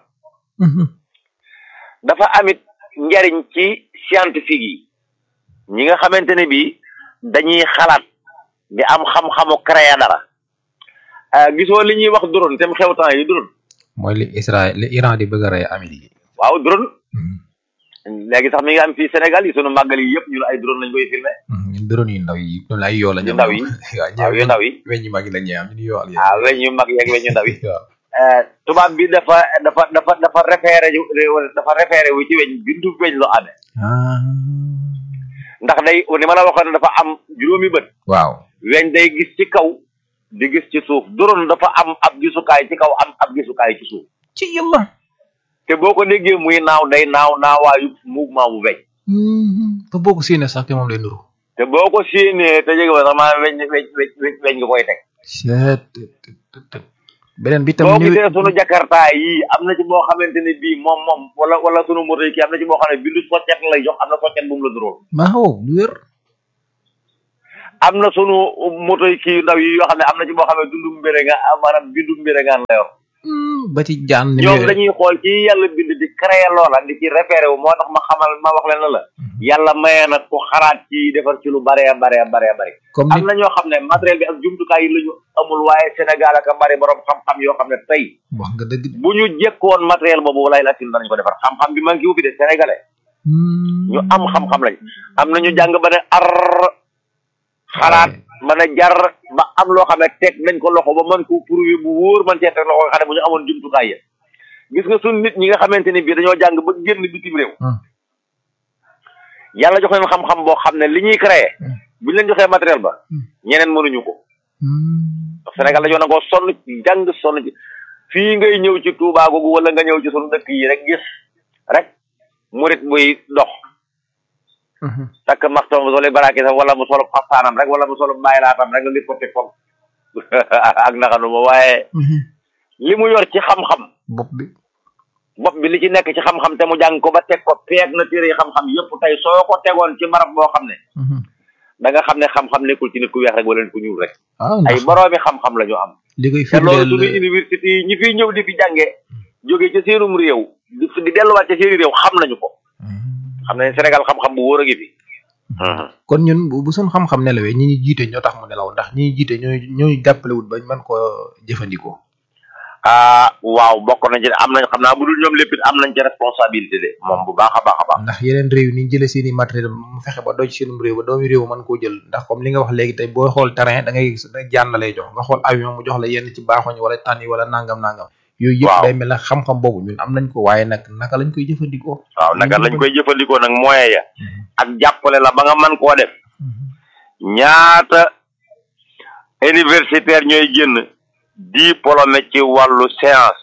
G: dafa amit njariñ ci scientifique yi ñi nga xamante ne bii dañuy xalaat di am xam-xamu créer dara ah gisoo li ñuy wax drone te mu xew temps yi drone
C: mooy li Israël li Iran di bëgg a rey Amérique yi
G: waaw drone léegi sax mi ngi am fii Sénégal yi sunu màggal yi yëpp ñu ne ay drone lañ koy filmé
C: ñun drone yu ndaw yi ñun ay yoo la
G: yu ndaw yi waaw yu ndaw yi
C: weñ yu mag yi la ñuy am ñu yoo al
G: ah weñ yu mag yeeg weñ yu ndaw yi tubaab bi dafa dafa dafa dafa référé dafa référé wu ci weñ bindu weñ loo amee ndax day ni ma la waxoon dafa am juróomi bët
C: waaw
G: weñ day gis ci kaw di gis ci suuf drone dafa am ab gisukaay ci kaw am ab gisukaay ci suuf
C: ci yàlla
G: te boo ko déggee muy naaw day naaw naawaayu mouvement bu weñ
C: ba boo ko séenee sax te moom lay nuru
G: te boo ko séenee te jege ba sax maanaam weñ weñ weñ weñ nga koy teg
C: beneen bi tam
B: boo
C: ni
B: gisee sunu jakarta yi am na ci boo xamante ne bii moom moom wala wala sunu moto yi kii am na ci boo xam ne bindu soccet lay jox am na soccet bu mu la duróol
C: waaw lu wér
B: am na sunu moto yi kii ndaw yi yoo xam ne am na ci boo xam ne dundu mbére nga maanaam bindu mbére ngaan la yor
C: ba ci jaan ni
B: ñoom dañuy xool ci yàlla bind di créer loola di ci référé wu moo tax ma xamal ma wax leen la la yàlla maye na ku xalaat ci defar ci lu bare bare bare bare
C: comme
B: am na ñoo xam ne matériel bi ak jumtukaay yi la ñu amul waaye Sénégal ak a bari borom xam-xam yoo xam ne tey
C: wax nga dëgg
B: bu ñu jekkoon matériel boobu walay la sim danañ ko defar xam-xam bi man ki wuppi de sénégalais ñu am xam-xam lañ am na ñu jàng ba ne ar xalaat mën a jar ba am loo xam ne teg nañ ko loxo ba mën ko prouver bu wóor man cee teg loxo nga xam ne bu ñu amoon jumtukaay ya gis nga suñ nit ñi nga xamante ni bii dañoo jàng ba génn bitim réew yàlla jox leen xam-xam boo xam ne li ñuy créer bu ñu leen joxee matériel ba ñeneen mënuñu ko Sénégal dañoo nangoo sonn ci jàng sonn ci fii ngay ñëw ci Touba googu wala nga ñëw ci sunu dëkk yi rek gis rek murit buy dox takk maxtoom mu solo baraaki sax wala mu solo xaftaanam rek wala mu solo bàyyilaatam rek nga gis ko teg foofu ak naxanuma waaye li mu yor ci xam-xam
C: bopp bi
B: bopp bi li ci nekk ci xam-xam te mu jàng ko ba teg ko peeg na téere yi xam-xam yëpp tey soo ko tegoon ci barab boo xam ne da nga xam ne xam-xam nekkul ci nit ku weex rek wala nit ku ñuul rek
C: waaw
B: ay boroomi xam-xam la ñu am
C: li koy
B: te loolu
C: firndeel
B: suñu université yi ñi fiy ñëw di fi jàngee jóge ca seenum réew di di delluwaat ca seeni réew xam nañu ko xam nañ Sénégal xam-xam bu wóor a ngi fi
C: kon ñun bu bu suñ xam-xam nelawee ñi ñu jiite ñoo tax mu nelaw ndax ñi ñu jiite ñooy ñooy jàppalewut bañ mën koo jëfandikoo
B: ah waaw bokk nañ ci am nañ xam naa bu dul ñoom lépp it am nañ ci responsabilité de moom bu baax a baax a baax
C: ndax yeneen réew yi ni ñu jëlee seen i matériel mu fexe ba doj seenum réew ba doomi réew mën koo jël ndax comme li nga wax léegi tey booy xool terrain da ngay gis da jaan la lay jox nga xool avion mu jox la yenn ci baaxoñ wala tànn wala nangam nangam yooyu yëpp day mel ne xam-xam boobu ñun am nañ ko waaye nag naka lañ koy jëfandikoo
B: waaw naka lañ koy jëfandikoo nag moyen ya ak jàppale la ba nga mën koo def ñaata universitaire ñooy génn diplômé ci wàllu science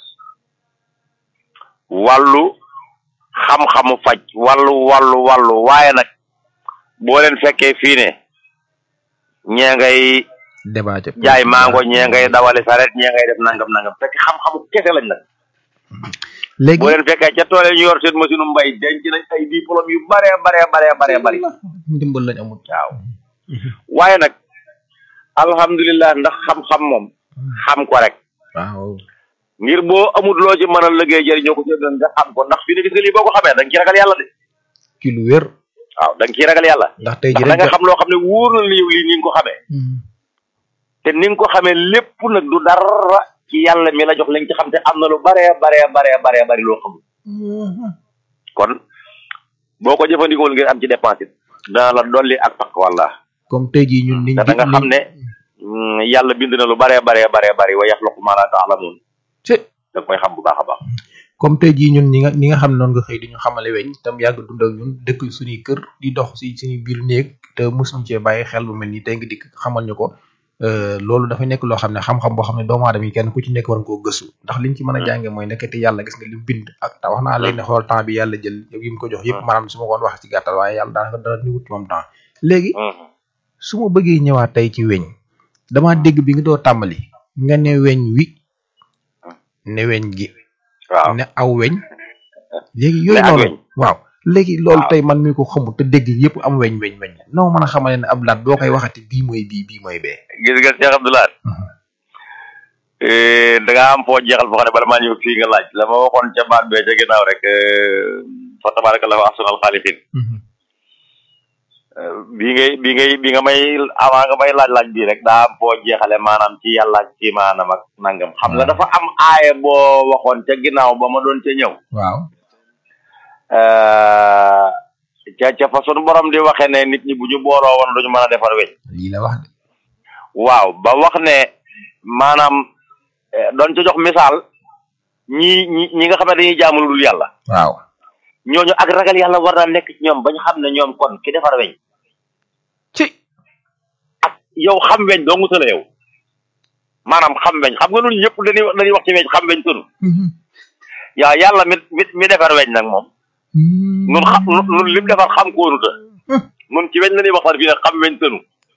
B: wàllu xam-xamu faj wàllu wàllu wàllu waaye nag boo leen fekkee fii ne ñee ngay
C: débat
B: jaay mango ñee ngay dawali saret ñee ngay def nangam nangam fekk xam-xamu kese lañ nag
C: léegi
B: boo leen fekkee ca tool yi ñu yor seen machine mbay denc nañ ay diplôme yu bare bare bare bare bari
C: ndimbal lañ amul
B: waaw waaye nag alhamdulilah ndax xam-xam moom xam ko rek
C: waaw
B: ngir boo amul loo ci mën a liggéey jëriñoo ko ci doon nga xam ko ndax fi ne gis nga lii boo ko xamee da nga ci ragal yàlla de
C: ci lu wér
B: waaw da nga ciy ragal yàlla
C: ndax tey ji
B: ndax da nga xam loo xam ne wóor na la yow lii ni nga ko xamee te ni nga ko xamee lépp nag du dara ci yàlla mi la jox lañ ci xam te am na lu bare bare bare bare bari loo xamul kon boo ko jëfandikoo ngir am ci dépense it dana la dolli ak takk walla
C: comme tey jii ñun niñ
B: te da nga xam ne yàlla bind na lu bare bare bare bari wa yaxluqu ma la taalamuun da koy xam bu baax a baax
C: comme tey jii ñun ñi nga ñi nga xam ne noonu nga xëy di ñu xamale weñ tam yàgg dund ak ñun dëkk suñuy kër di dox si suñuy biir néeg te mosuñu cee bàyyi xel bu mel ni tey nga dikk xamal ñu ko loolu dafa nekk loo xam ne xam-xam boo xam ne doomu aadama yi kenn ku ci nekk war nga koo gëstu ndax liñ ci mën a jànge mooy nekkati yàlla gis nga lim bind ak ta wax naa léegi ne xool temps bi yàlla jël yi mu ko jox yëpp maanaam su ma koon wax ci gàttal waaye yàlla daanaka dara ni wut ci moom temps léegi su ma bëggee ñëwaat tey ci weñ dama dégg bi nga doo tàmbali nga ne weñ wi ne weñ gi
B: waaw
C: ne aw weñ léegi yooyu noonu waaw léegi loolu tey man mi ko xamul te dégg yëpp am weñ weñ weñ noo mën a xamale ne ab laat boo koy waxati bii mooy bii bii mooy bee
B: gis nga Cheikh Abdoulaye da nga am foo jeexal foo xam ne bala maa ñëw fii nga laaj la ma waxoon ca baat bee ca ginnaaw rek fa tabarakallahu ahsanal xaaliqin bi ngay bi ngay bi nga may avant nga may laaj-laaj bii rek daa am foo jeexale maanaam ci yàlla ak ci maanaam ak nangam xam nga dafa am aaye boo waxoon ca ginnaaw ba ma doon ca ñëw
C: waaw
B: ca ca fa sunu borom di waxe ne nit ñi bu ñu booloo woon duñu mën a defar weñ
C: lii la wax de
B: waaw ba wax ne maanaam doon ca jox misaal ñi ñi ñi nga xam ne dañuy jaamu lu dul yàlla
C: waaw
B: ñooñu ak ragal yàlla war naa nekk ci ñoom bañ xam ne ñoom kon ki defar weñ
C: ci
B: ak yow xam weñ doo ngutala yow maanaam xam weñ xam nga ñun ñëpp dañuy dañuy wax ci weñ xam weñ tënu yaa yàlla mi mi mi defar weñ nag moom nun xam nun lim defar xam koonuta nun ci weñ la ñuy waxtaan fii ne xam weñ tënu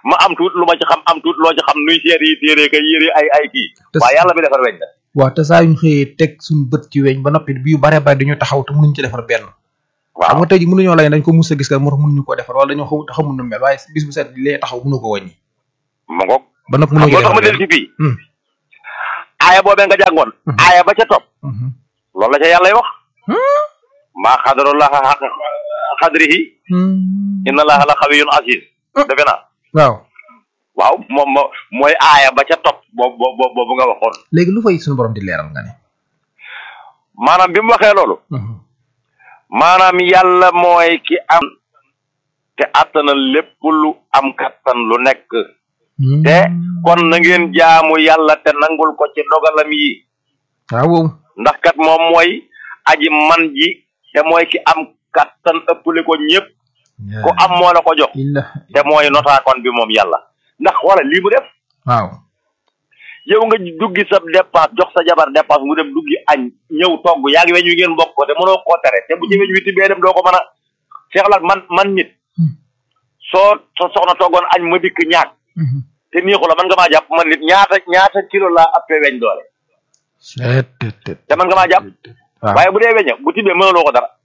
G: ma am tuut lu ma ci xam am tuut loo ci xam nuy seet yi téere ka yëri ay ay kii
C: Te-
G: waaye yàlla bi defar weñ la
C: waaw te saa yu ñu xëyee teg suñu bët ci weñ ba noppi bi yu bare bare dañu taxaw te mënuñ ci defar benn xam nga tey ji mënuñoo lay dañ ko mus a gis ka moo tax mënuñu ko defar wala dañoo xamul xamul nu mel waaye bis bu set lee taxaw mënu ko wàññi
G: ma ngoog
C: ba noppi
G: xam
C: mënuñu
G: nga tax ma del ci fii aaya boobee nga jàngoon aaya ba ca topp loolu la ca yàlla wax maa xadarullaha xaq xadrihi inna allaha la xawiyun aziz defe naa
C: waaw
G: waaw moom mo mooy aaya ba ca topp boobu boobu boobu nga waxoon
C: léegi lu fay suñu borom di leeral nga ne
G: maanaam bi mu waxee loolu maanaam yàlla mooy ki am te attana lépp lu am kattan lu nekk te kon na ngeen jaamu yàlla te nangul ko ci dogalam yi
C: waaw
G: ndax kat moom mooy aji man ji te mooy ki am kattan ëppale ko ñëpp ku am moo la ko jox te mooy notaakoon bi moom yàlla ndax wala lii mu def
C: waaw
G: yow nga duggi sa dépense jox sa jabar dépense mu dem duggi añ ñëw togg yaa ngi weñ wi ngeen bokk ko te mënoo koo tere te bu ci weñ wi tibbee dem doo ko mën a seexlaat man man nit soo sa soxna toggoon añ ma dikk ñaag te neexu la man nga maa jàpp man nit ñaata ñaata kilo laa appee weñ doole te man nga maa jàpp waaye bu dee weña bu tibbee mënuloo ko dara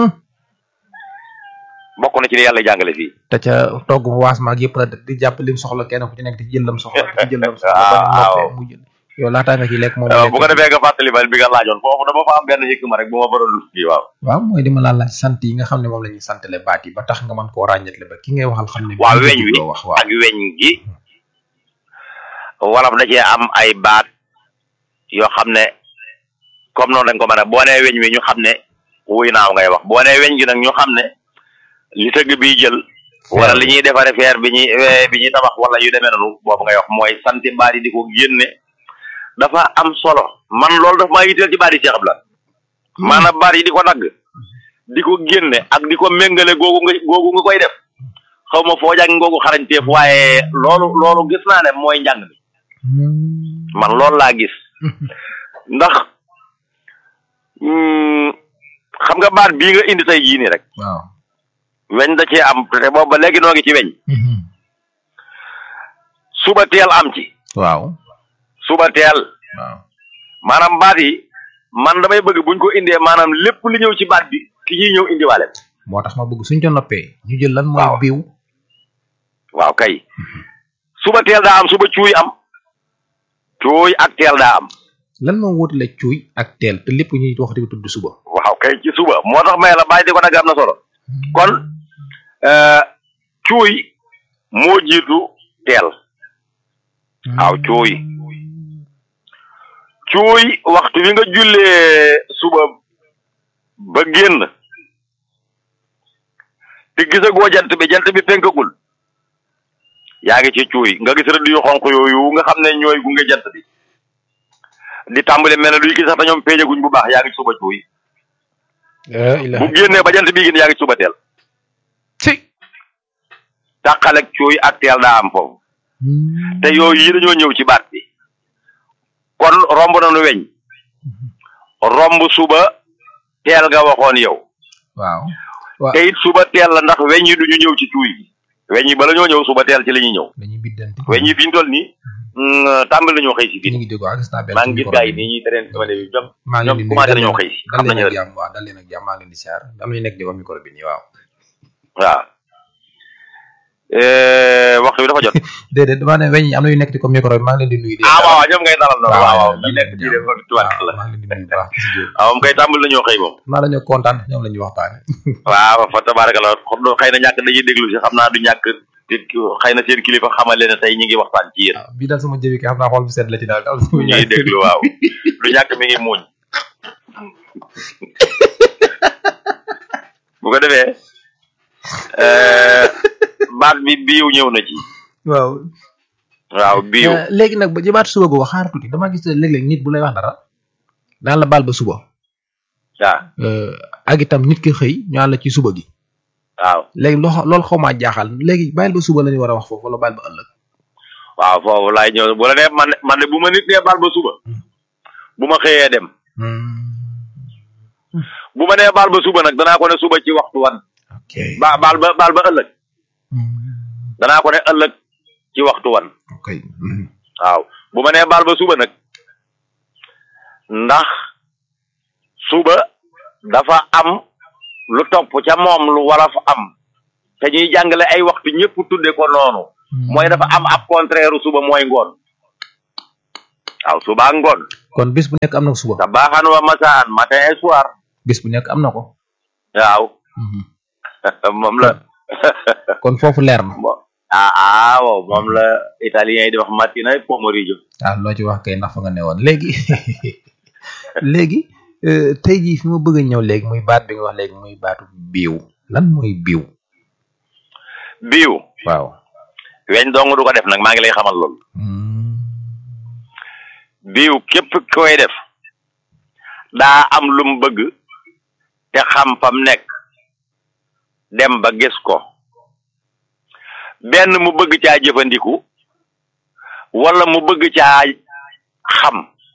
G: bokk na ci li yàlla jàngale fii
C: te ca togg mu waas maag yëpp la di jàpp lim soxla kenn ku ci nekk di ci jël lam soxla di ci jël lam soxla ba mu noppee mu jël yow laataa nga ci lekk moom
G: bu ko defee nga fàttali ma bi nga laajoon foofu dama fa am benn yëkk ma rek bu ma faroon lu kii waaw
C: waaw mooy di ma laal laaj sant yi nga xam ne moom la ñuy santale baat yi ba tax nga mën koo ràññatle ba ki ngay waxal xam ne
G: waaw
C: bii
G: weñ wi
C: jubloo wax waaw
G: ak weñ gi wolof da cee am ay baat yoo xam ne comme noonu dañ ko mën a boo nee weñ wi ñu xam ne wuy naaw ngay wax boo nee weñ gi nag ñu xam ne li tëgg bi jël wala li ñuy defare feer bi ñuy bi ñuy tabax wala yu demee noonu boobu ngay wax mooy santi baat yi di ko génne dafa am solo man loolu daf maa yitteel ci baat yi Cheikh Abdoulaye maanaam baat yi di ko dagg di ko génne ak di ko méngale googu nga googu nga koy def xaw ma foo jàng ngoogu xarañteef waaye loolu loolu gis naa ne mooy njàng mi man loolu laa gis ndax mm, xam nga baat bii nga indi tey jii nii rek
C: waaw
G: weñ da cee am te boobu ba léegi noo ngi ci weñ suba teel am ci
C: waaw
G: suba teel
C: waaw
G: maanaam baat yi man damay bëgg buñ ko indee maanaam lépp li ñëw ci baat bi ki ñuy ñëw indiwaale
C: moo tax ma bëgg suñ ca noppee ñu jël lan mooy biiw
G: waaw kay suba teel daa am suba cuuy am cuuy ak teel daa am
C: lan moo wutale cuuy ak teel te lépp ñuy wax di ko tudd suba
G: waaw kay ci suba moo tax may la bàyyi di ko nag am na solo kon euh, cuuy moo jiitu teel waaw cuuy cuuy waxtu wi nga jullee suba ba génn te gisagoo jant bi jant bi fenkagul yaa ngi ci cuuy nga gis rëdd yu xonq yooyu nga xam ne ñooy gunge jant bi di tàmbali mel ne luy gis sax te ñoom peejaguñ bu baax yaa ngi ci suba cuuy bu génnee ba jant bi génn yaa ngi ci suba teel
C: ci
G: tàqale ak cuuy ak teel daa am foofu te yooyu yi dañoo ñëw ci baat bi kon romb nañu weñ romb suba teel nga waxoon yow
C: waaw waaw
G: te it suba teel la ndax weñ yi duñu ñëw ci cuuy gi weñ yi bala ñoo ñëw suba teel ci la ñuy ñëw
C: dañuy biddante
G: weñ yi fi ñu toll nii tàmbali nañoo xëy si fii
C: ñu ngi dégg waa gis naa benn
G: maa ngi gis gars yi nii ñuy tereen sama léegi ñoom
C: maa ngi
G: ñoom
C: leen di
G: commencé nañoo xëy si
C: dal
G: xam
C: leen
G: nañu
C: ak
G: la
C: jàmm waaw dal leen ak jàmm maa ngi leen di siyaar am nañu nekk di wax micro bi nii waaw
G: waaw Eh, waxtu bi dafa jot
C: déedéet dama ne weñ yi am na yu nekk di ko micro bi maa ngi leen di nuyu di
G: ah waaw waaw ñoom ngay dalal noonu
C: waaw,
G: waaw waaw
C: waaw,
G: ñi nekk ci def ko tuwaat la
C: maa ngi leen di nuyu bu baax ci jóg
G: waaw moom kay tàmbali nañoo xëy moom
C: maa dañoo kontaan ñoom la ñuy waxtaane
G: waaw fa tabaraka la xam na xëy na ñàkk dañuy déglu si xam naa du ñàkk te xëy na seen kilifa xamal leen ne tey ñi ngi waxtaan ci yéen
C: bii daal sama jëbi kay xam naa xool bu sedd la ci daal daal
G: ñu ngi déglu waaw du ñàkk mi ngi muuñ bu ko defee euh, baat bi biiw ñëw na ci
C: waaw
G: waaw biiw
C: Euh, léegi nag ba jëmaat suba googu xaar tuuti damaa gis ne léeg-léeg nit bu lay wax dara daan la baal ba suba
G: waaw
C: Euh, ak itam nit ki xëy ñu àll ci suba gi
G: waaw
C: léegi loo loolu xaw maa jaaxal léegi bàyyil ba suba la ñu war a wax foofu wala bàyyil ba ëllëg
G: waaw foofu laay ñëw bu la nee man man de bu ma nit nee baal ba suba bu ma xëyee dem bu ma nee baal ba suba nag danaa ko ne suba ci waxtu wan ba baal ba baal ba ëllëg danaa ko ne ëllëg ci waxtu wan
C: ok
G: waaw bu ma nee baal ba suba nag ndax suba dafa am lu topp ca moom lu war a fa am te ñuy jàngale ay waxtu ñëpp tudde ko noonu mooy dafa am ab contraire suba mooy ngoon waaw suba ak ngoon
C: kon bis bu nekk am na ko suba
G: sabaaxan wa masaan matin et soir
C: bis bu nekk am na ko
G: waaw moom la
C: kon foofu leer na
G: ah ah waaw moom la italien yi di wax mattina e pomeriggio
C: ah loo ci wax kay ndax fa nga ne woon léegi léegi euh, tey jii fi ma bëgg a ñëw léegi muy baat bi nga wax léegi muy baatu biiw lan mooy biiw
G: biiw
C: waaw
G: weñ dong du ko def nag maa ngi lay xamal loolu biiw képp koy def daa am lu mu bëgg te xam fam nekk dem ba gis ko benn mu bëgg caa jëfandiku wala mu bëgg caa xam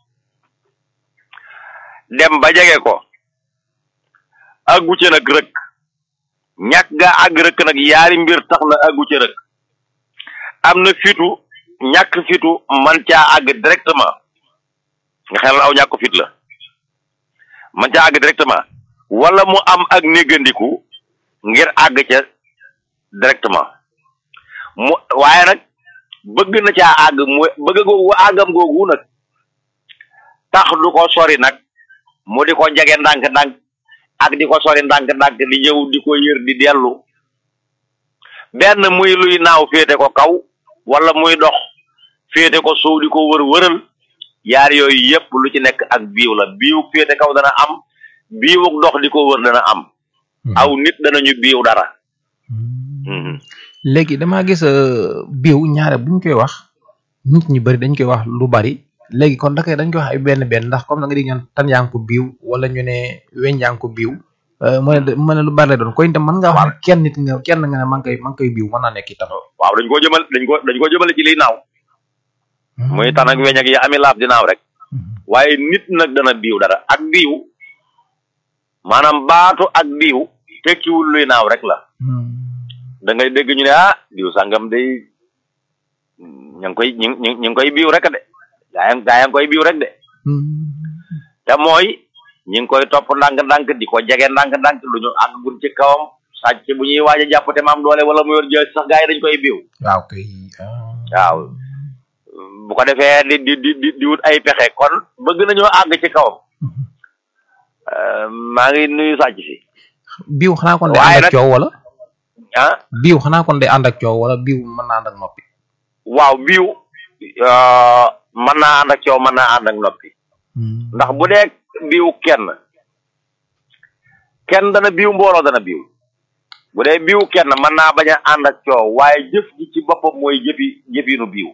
G: dem ba jege ko aggu ca nag rëkk ñàkk ga àgg rëkk nag yaari mbir tax na aggu ca rëkk am na fitu ñàkk fitu man caa àgg directement nga xelal aw ñàkk fit la man caa àgg directement wala mu am ak néggandiku ngir àgg ca directement mu waaye nag bëgg na caa àgg mu bëgg googu àggam googu nag tax du ko sori nag mu di ko jege ndànk-ndànk ak di ko sori ndànk-ndànk di ñëw di ko yër di dellu benn muy luy naaw féete ko kaw wala muy dox féete ko suuf di ko wër wëral yaar yooyu yépp lu ci nekk ak biiw la biiw féete kaw dana am biiwuk dox di ko wër dana am aw nit danañu biiw dara
C: léegi damaa gis euh, biiw ñaare buñ koy wax nit ñi bari dañ koy wax lu bari léegi kon dakay dañ koy wax ay benn benn ndax comme na nga di ñaan tan yaa ngi ko biiw wala ñu ne weñ yaa ngi ko biiw euh, mu ne mu ne lu bari lay doon koy itam mën nga wax ne kenn nit nga kenn nga ne maa ngi koy maa ngi koy biiw mën naa nekk itam
G: waaw dañ ko jëmal dañ ko dañ ko jëmale ci liy naaw muy tan ak weñ ak yi ami laaf di naaw rek waaye nit nag dana biiw dara ak biiw maanaam baatu ak biiw tekkiwul luy naaw rek la da ngay dégg ñu ne ah biiw sàngam day ña ngi koy ñu ngi ñu ngi koy biiw rek de gaa yi gaa yaa ngi koy biiw rek de te mooy ñi ngi koy topp ndànk-ndànk di ko jege ndànk-ndànk lu ñu àggul ci kawam sàcc bu ñuy waaj a jàpp te maam doole wala mu yor jël sax gaa yi dañ koy biiw
C: waaw kay
G: waaw bu ko defee di di di di wut ay pexe kon bëgg nañoo àgg ci kawam maa ngi nuyu sàcc si
C: biiw xanaa kon day
G: waaye
C: ànd ak
G: nag-
C: coow wala
G: ah
C: biiw xanaa kon day ànd ak coow wala biiw mën naa ànd ak noppi
G: waaw biiw mën naa ànd ak coow mën naa ànd ak noppi ndax bu dee biiw kenn kenn dana biiw mbooloo dana biiw bu dee biiw kenn mën naa bañ a ànd ak coow waaye jëf ji ci boppam mooy jëfi jëfinu biiw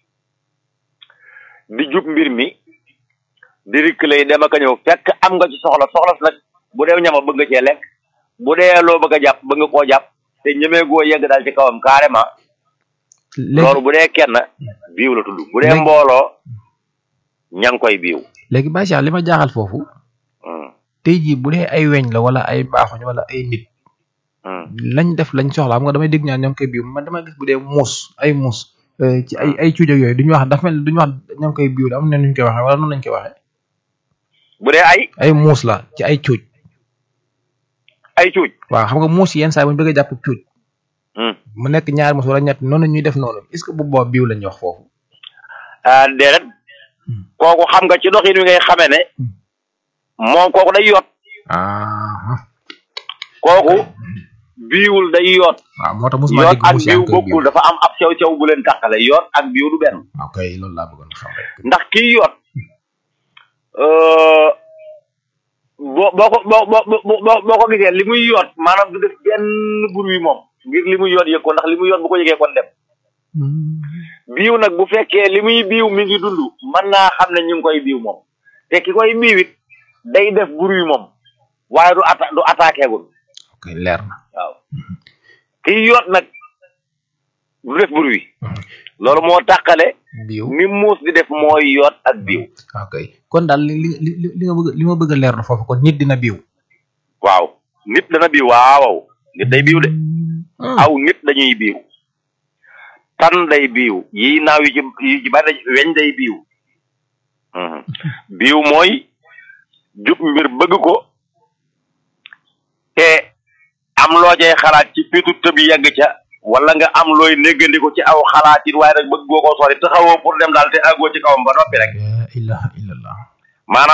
G: di jub mbir mi di rikkale dem ak a ñëw fekk am nga ci soxla soxla si nag bu dee ñama bëgg nga cee lekk bu dee loo bëgg a jàpp bëgg nga koo jàpp te ñemee goo yegg daal ci kawam carrément loolu bu dee kenn biiw la tudd bu dee
C: Léegi-
G: mbooloo ña ngi koy biiw
C: léegi Baye Cheikh li ma jaaxal foofu tey jii bu dee ay weñ la wala ay baaxuñ wala ay nit lañ def lañ soxla xam nga damay dégg ñaan ñoo ngi koy biiw man dama gis bu dee muus ay muus euh, ci ay ay cuuj ak yooyu duñu wax dafa mel ni duñu wax ñoo ngi koy biiw am na nuñ koy waxee wala noonu lañ koy waxee
G: bu dee ay
C: ay muus la ci ay cuuj
G: ay cuuj
C: waaw xam nga muus yi yenn saa yi bu ñu bëgg a jàpp cuuj mu nekk ñaari muus wala ñett noonu ñuy def noonu est ce que bu boobaa biiw lañuy wax foofu
G: ah déedéet kooku xam nga ci doxin wi ngay xamee ne moom kooku day yoot
C: ah
G: kooku biiwul day yoot
C: waaw moo tax mosuma
G: yoot
C: dégg
G: ak
C: muus yaa
G: biiw
C: ngi koy biiw
G: bokkul dafa am ab sew sew bu leen tàqale yoot ak biiw du benn
C: waaw kay loolu laa bëggoon xam rek
G: ndax kii yoot euh, boo boo ko boo boo boo boo boo ko gisee li muy yoot maanaam du def benn bruit moom ngir li muy yoot yëg ko ndax li muy yoot bu ko yëgee kon dem biiw nag bu fekkee li muy biiw mi ngi dund mën naa xam ne ñu ngi koy biiw moom te ki koy biiw it day def bruit moom waaye du atta du attaqué gul
C: ok leer na
G: waaw kiy yoot nag du def bruit loolu moo tàqale
C: biiw
G: ni muus di def mooy yoot ak biiw
C: ok kon daal li li li li nga bëgg li ma bëgg a leer na foofu kon nit dina biiw
G: waaw nit dana biiw waaw nit day biiw de aw nit dañuy biiw tan day biiw yi naaw yi ci yi ci bari weñ day biiw Mhm. biiw mooy jub mbir bëgg ko te am loo cay xalaat ci fitu tëb yegg ca wala nga am looy néggandiku ci aw xalaat it waaye nag bëgg goo ko sori taxawoo pour dem daal te àggoo ci kawam ba noppi rek
C: la ilaha illallah
G: maanaam